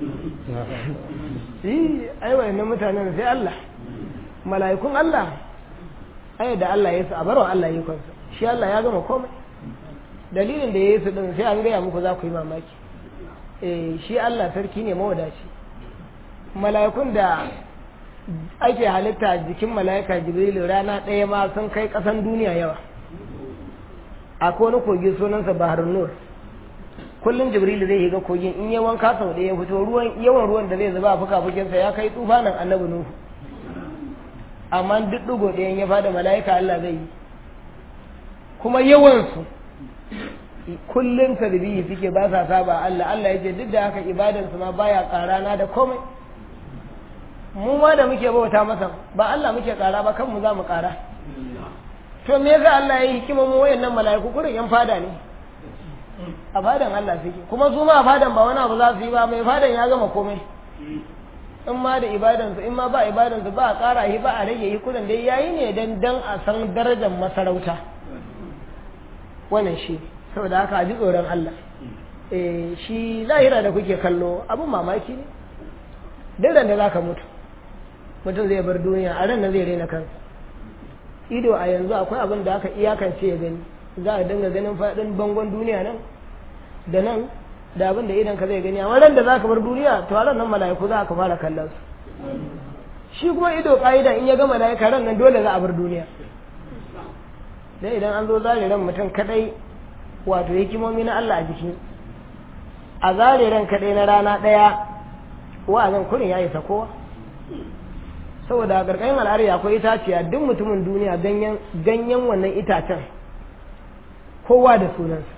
yi ai wayannan mutanen sai Allah mala'ikun Allah ai da Allah ya su a barwa Allah yi kansa shi Allah ya gama komai dalilin da ya yi su din sai an gaya muku za ku yi mamaki eh shi Allah sarki ne mawadaci mala'ikun da ake halitta jikin mala'ika jibrilu rana ɗaya ma sun kai ƙasan duniya yawa akwai wani kogi sunansa baharun nur kullum jibrilu zai ga kogin in ya wanka sau ɗaya ya fito ruwan yawan ruwan da zai zuba a fuka-fukinsa ya kai tsufanin annabi nuhu amma duk ɗigo ɗayan ya fada mala'ika Allah zai yi kuma yawansu kullum tarbiyi suke ba sa saba Allah Allah ya ce duk da haka ibadansu ma baya ƙarana da komai mu ma da muke bauta masa ba Allah muke ƙara ba kanmu za mu ƙara to me yasa Allah ya yi hikima mu wayannan mala'iku kurin yan fada ne a fadan Allah suke kuma su ma a fadan ba wani abu za su yi ba mai fadan ya gama komai in ma da ibadansu in ma ba ibadansu ba a ƙara shi ba a rage shi kurin dai yayi ne dan dan a san darajar masarauta wannan shi saboda haka a ji tsoron Allah eh shi lahira da kuke kallo abin mamaki ne duk da zaka mutu mutum zai bar duniya a ran nan zai rena kansa ido a yanzu akwai abin da aka iyakance ya gani za a dinga ganin faɗin bangon duniya nan da nan da abin da idan ka zai gani amma ran da zaka bar duniya to a ran nan mala'iku za ka fara kallon su shi kuma ido ƙa'ida in ya gama mala'ika ran nan dole za a bar duniya dai idan an zo zare ran mutum kadai wato hikimomi na Allah a jiki a zare ran kadai na rana ɗaya wa'azin kurin ya isa kowa saboda a ƙarƙashin al'ari akwai itaciya duk mutumin duniya ganyen wannan itacen kowa da sunansa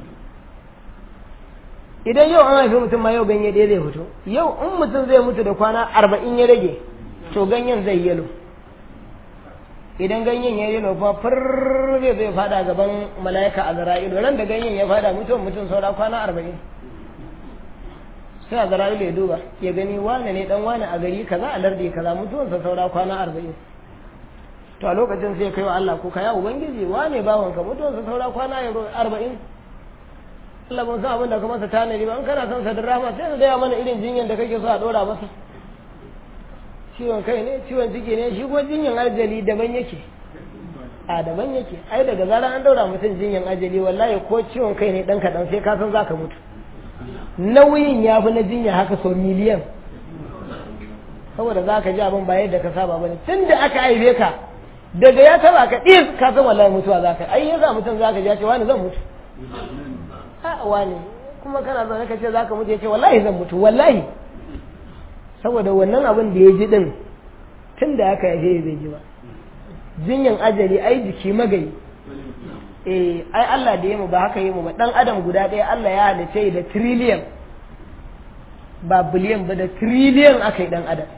idan yau an haifi mutum ma yau ganye ɗaya zai fito yau in mutum zai mutu da kwana arba'in ya rage to ganyen zai yalo idan ganyen ya yalo fa fir zai zai fada gaban mala'ika a zara'ilu ran da ganyen ya fada mutum mutum saura kwana arba'in sai a zara'ilu ya duba ya gani wane ne dan wane a gari kaza a lardi kaza mutuwansa saura kwana arba'in to a lokacin sai kai wa Allah ko ya ubangiji wane bawanka mutuwansa saura kwana arba'in Allah ban san abin da ka masa tanadi ba in kana son sadar rahama sai ka gaya mana irin jinyar da kake so a dora masa ciwon kai ne ciwon ciki ne shi kuma jinyar ajali daban yake a daban yake ai daga zarar an daura mutum jinyar ajali wallahi ko ciwon kai ne dan kaɗan sai ka san za ka mutu nauyin ya fi na jinya haka sau miliyan saboda za ka ji abin ba yadda ka saba ba ne tun da aka haife ka daga ya taba ka ɗis ka san wallahi mutuwa za ka ai yasa mutum za ka ji ya ce wani zan mutu a'a ne kuma kana zaune ka ce za ka mutu ya ce wallahi zan mutu wallahi saboda wannan abin da ya ji din tun da aka yaje bai ji ba jinyan ajali ai jiki magayi eh ai Allah da ya mu ba haka yi mu ba dan adam guda ɗaya Allah ya halice da trillion ba biliyan ba da trillion aka yi dan adam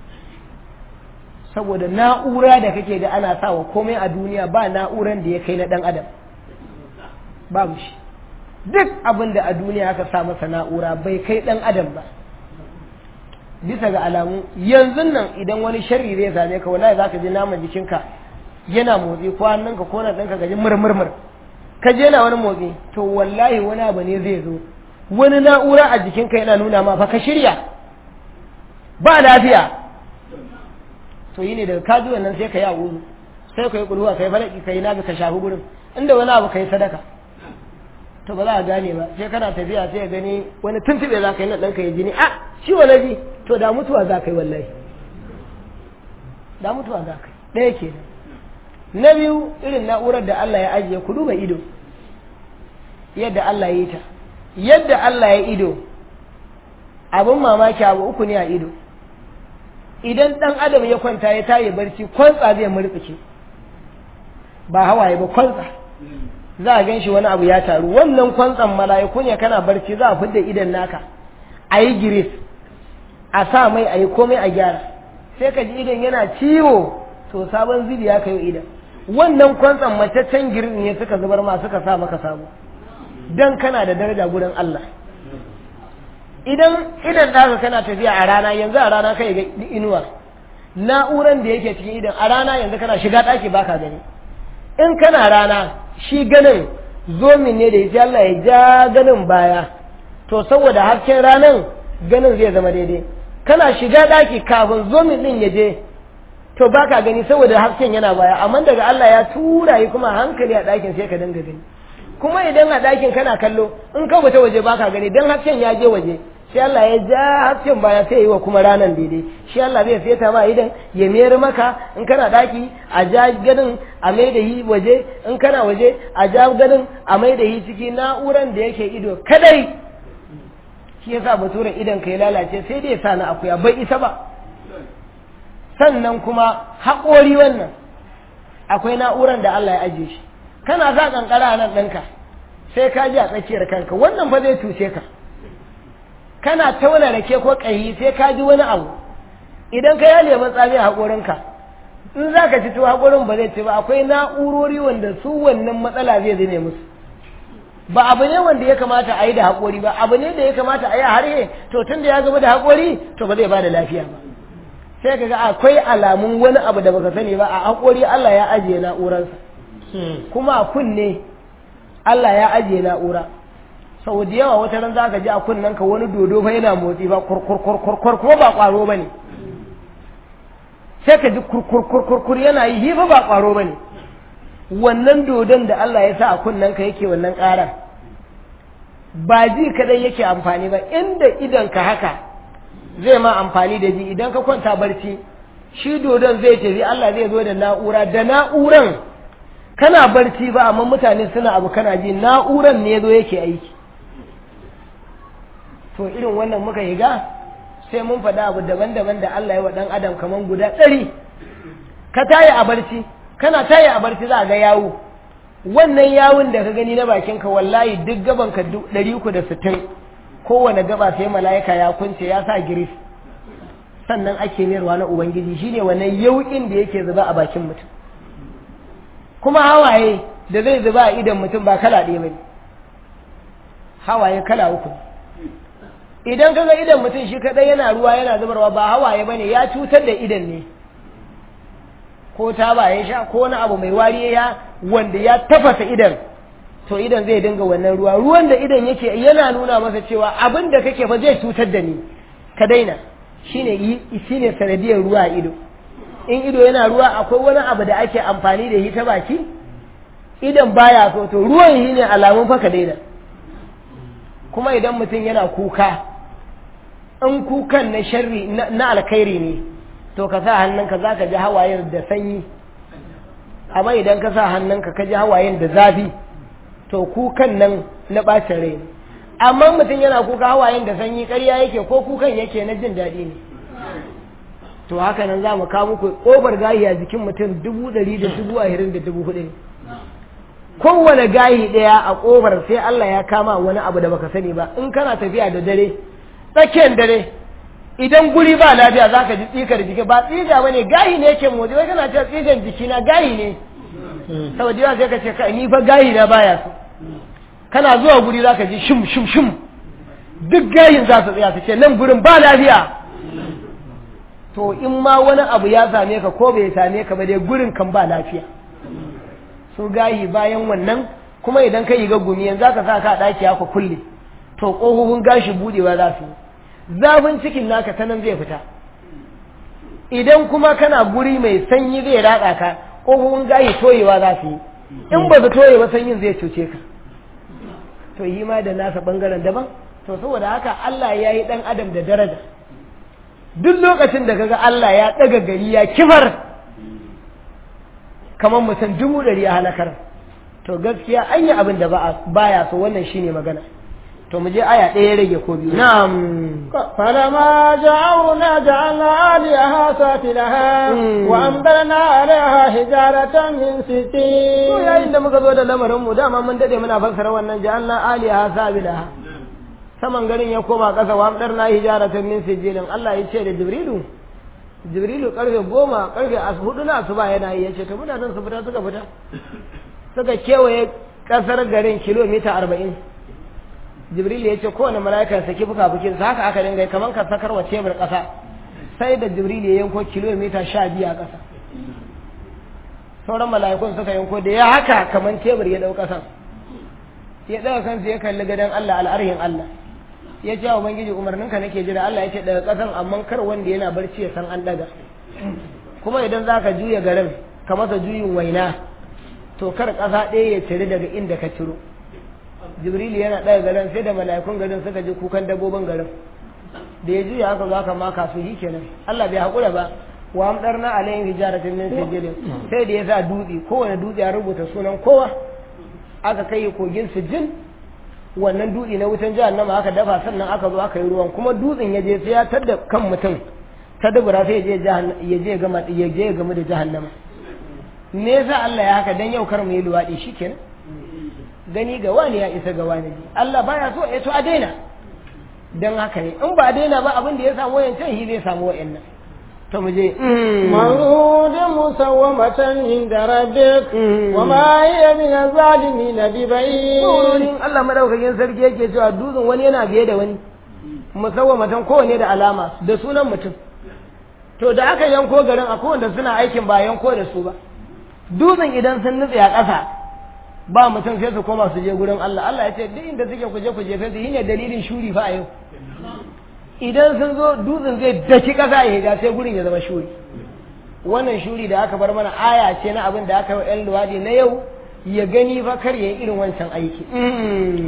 saboda na'ura da kake ga ana sawa komai a duniya ba na'uran da ya kai na dan adam babu shi duk abin da a duniya aka sa masa na'ura bai kai ɗan adam ba bisa ga alamu yanzu nan idan wani sharri zai same ka wallahi zaka ji naman jikinka yana motsi ko hannunka ko nan ɗinka gaji murmurmur ka je na wani motsi to wallahi wani abu ne zai zo wani na'ura a jikinka yana nuna ma fa ka shirya ba lafiya to yi ne daga kaji wannan sai ka yi a wuri sai ka yi kulhuwa ka yi falaki ka yi naga ka shafi gurin inda wani abu ka yi sadaka to ba za a gane ba sai kana tafiya sai ya gani wani tuntube za ka yi na ɗanka ya jini a shi wani ji to da mutuwa za ka yi wallahi da mutuwa za ka yi ɗaya ke na biyu irin na'urar da Allah ya ajiye ku duba ido yadda Allah ya yi ta yadda Allah ya ido abin mamaki abu uku ne a ido idan ɗan adam ya kwanta ya tayi barci kwantsa zai murtsike ba hawaye ba kwantsa za a gan shi wani abu ya taru wannan kwantsan mala'iku ne kana barci za a fidda idan naka a yi giris a sa mai a yi komai a gyara sai ka ji idan yana ciwo to sabon zibi ya kayo idan wannan kwantsan mataccen girin ne suka zubar ma suka sa maka sabo dan kana da daraja gurin Allah idan idan naka kana tafiya a rana yanzu a rana kai ga inuwa na'uran da yake cikin idan a rana yanzu kana shiga ɗaki baka gani in kana rana shi ganin zomin ne da ya Allah ya ja ganin baya to saboda hasken ranan ganin zai zama daidai kana shiga daki kafin zomin din ya je to baka gani saboda hasken yana baya amma daga Allah ya tura yi kuma hankali a dakin sai ka dinga gani kuma idan a dakin kana kallo in ka fita waje baka gani dan hasken ya je waje sai Allah ya ja hasken baya sai yi wa kuma ranan daidai shi Allah zai feta ma idan ya mayar maka in kana daki a ja ganin a mai da yi waje in kana waje a ja ganin a mai da yi ciki na'uran da yake ido kadai shi yasa bature idan ka ya lalace sai dai sa na akuya bai isa ba sannan kuma haƙori wannan akwai na'uran da Allah ya ajiye shi kana za kankara nan ɗinka sai ka ji a tsakiyar kanka wannan fa zai cuce ka kana tauna rake ko ƙayi sai ka ji wani abu idan ka yi lemun tsami a haƙorinka in za ka ci to haƙorin ba zai ci ba akwai na'urori wanda su wannan matsala zai zame musu ba abu ne wanda ya kamata a yi da haƙori ba abu ne da ya kamata a yi a harhe to tun da ya gaba da haƙori to ba zai ba da lafiya ba sai ka ga akwai alamun wani abu da baka sani ba a haƙori Allah ya ajiye na'urarsa kuma a kunne Allah ya ajiye na'ura sau da yawa wata ran za ka ji a kunnen ka wani dodo fa yana motsi ba kurkurkurkur kuma ba ƙwaro ba ne sai ka ji kurkurkurkur yana yi hifa ba ƙwaro ba ne wannan dodon da Allah ya sa a kunnen ka yake wannan ƙarar ba ji kadai yake amfani ba inda idan ka haka zai ma amfani da ji idan ka kwanta barci shi dodon zai tafi Allah zai zo da na'ura da na'uran kana barci ba amma mutane suna abu kana ji na'uran ne zo yake aiki to irin wannan muka higa sai mun faɗa abu daban-daban da Allah ya wa ɗan adam kamar guda ɗari ka tayi a barci kana tayi a barci za a ga yawo wannan yawun da ka gani na bakinka wallahi duk gaban ka ɗari uku da sittin kowane gaba sai mala'ika ya kunce ya sa giris sannan ake mayarwa na ubangiji shine wannan yauƙin da yake zuba a bakin mutum kuma hawaye da zai zuba a idan mutum ba kala ɗaya bane hawaye kala uku idan ka ga idan mutum shi kaɗai yana ruwa yana zubarwa ba hawaye bane ya cutar da idan ne ko ta ba ya sha ko wani abu mai wari ya wanda ya tafasa idan to idan zai dinga wannan ruwa ruwan da idan yake yana nuna masa cewa abin da kake fa zai cutar da ni ka daina shine shine sanadiyar ruwa a ido in ido yana ruwa akwai wani abu da ake amfani da shi ta baki idan baya so to ruwan shi ne alamun fa ka daina kuma idan mutum yana kuka in kukan na sharri na alkhairi ne to ka sa hannunka za ka ji hawayen da sanyi amma idan ka sa hannunka ka ji hawayen da zafi to kukan nan na ɓacin rai ne amma mutum yana kuka hawayen da sanyi ƙarya yake ko kukan yake na jin daɗi ne to haka nan za mu kawo muku ƙofar gayi a jikin mutum dubu ɗari da dubu ashirin da dubu hudu kowane gayi ɗaya a ƙofar sai Allah ya kama wani abu da baka sani ba in kana tafiya da dare tsakiyar dare idan guri ba lafiya za ka ji tsikar jiki ba tsiga ba ne gayi ne yake motsi wai kana cewa tsigan jiki na gayi ne saboda yawa sai ka ce ka ni fa gayi na baya so kana zuwa guri za ka ji shim shim shim duk gayin za su tsaya su ce nan gurin ba lafiya to in ma wani abu ya same ka ko bai same ka ba dai gurin kan ba lafiya su gayi bayan wannan kuma idan ka yi ga gumi yanzu ka sa ka ɗaki haka kulle to ƙofofin gashi budewa za su zafin cikin naka ta nan zai fita idan kuma kana guri mai sanyi zai ratsa ka ƙofofin gashi toyewa za su yi in ba su toye ba sanyin zai cuce ka to yi ma da nasa ɓangaren daban to saboda haka Allah ya yi ɗan adam da daraja duk lokacin da kaga Allah ya ɗaga gari ya kifar kamar mutum dubu ɗari ya halakar to gaskiya an yi abin da baya so wannan shine magana to mu je aya ɗaya rage ko biyu na'am فلما جاءونا جعلنا عاليها سافلها وأمطرنا عليها حجارة من to سجيل yayin da muka zo da lamarin mu dama mun dade muna fassara wannan ja'alna aliha sabilaha saman garin ya koma ƙasa wa amdarna hijaratan min sijilin Allah ya ce da Jibrilu Jibrilu karfe goma karfe as hudu na asuba yana yi yace to mutanen su fita suka fita suka kewaye ƙasar garin kilomita arba'in Jibrilu ya ce kowane mala'ika ya saki fuka-fukin sa haka aka dinga yi kamar ka sakar wa tebur ƙasa sai da Jibrilu ya yanko kilomita sha biyu a ƙasa sauran mala'ikun suka yanko da ya haka kamar tebur ya ɗau ƙasan ya ɗaga kansa ya kalli gadon Allah al'arhin Allah ya ce wa Ubangiji umarninka nake jira Allah ya ce daga ƙasan amma kar wanda yana barci ya san an ɗaga kuma idan za ka juya garin ka masa juyin waina to kar ƙasa ɗaya ya ciri daga inda ka ciro Jibrilu yana ɗaga garin sai da mala'ikun garin suka ji kukan dabbobin garin da ya juya haka za ka maka su yi kenan Allah bai haƙura ba wa amdarna alayhim hijaratin min sijilin sai da ya sa dutse kowane dutse ya rubuta sunan kowa aka kai kogin sijin wannan dutse na wutan jahannama aka dafa sannan aka zo aka yi ruwan kuma dutsen ya je sai ya tadda kan mutum ta dubura sai ya je jahan- ya je gama ya je gama da jahannama me yasa Allah ya haka dan yau kar mu yi luwadi shikenan gani ga wani ya isa ga wani Allah baya so ya to a daina dan haka ne in ba a daina ba abin da ya samu wayancan shi zai samu wayannan to mu je مولود مسومة عند ربك وما هي من الظالمين ببعيد wurin Allah madaukakin sarki yake cewa dutsen wani yana biye da wani musawwamatan kowane da alama da sunan mutum to da aka yanko garin akwai wanda suna aikin ba yanko da su ba dutsen idan sun nutse a ƙasa ba mutum sai su koma su je gurin Allah Allah ya ce duk inda suke kuje kuje sai su yi ne dalilin shuri fa a yau idan sun zo dutsen zai daki ƙasa ya hija sai gurin ya zama shuri wannan shuri da aka bar mana aya ce na abin da aka yi yan luwadi na yau ya gani fa kar ya yi irin wancan aiki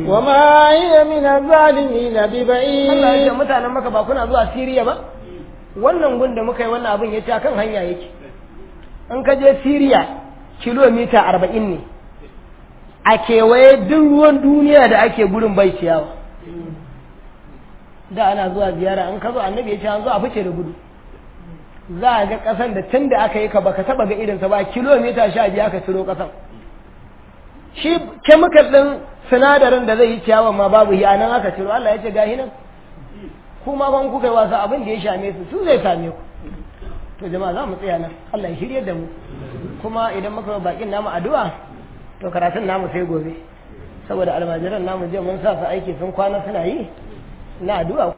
وما هي من الظالمين Allah ya ce ببعيد mutanen maka ba kuna zuwa Siriya ba wannan gun da muka yi wannan abin ya ce akan hanya yake in ka je Siriya kilomita arba'in ne a kewaye duk ruwan duniya da ake gurin bai ciyawa da ana zuwa ziyara in ka zo annabi ya ce an zo a fice da gudu za a ga ƙasan da tun da aka yi ka baka taba ga irinsa ba kilomita sha biyu aka ciro ƙasan shi kemikal ɗin sinadarin da zai yi ciyawan ma babu yi a nan aka ciro Allah ya ce gahi nan kuma ban kuka yi wasa abin da ya shame su su zai same ku to jama'a za mu tsaya nan Allah ya shirye da mu kuma idan muka bakin namu addu'a to karatun namu sai gobe saboda almajiran namu je mun sa su aiki sun kwana suna yi na addu'a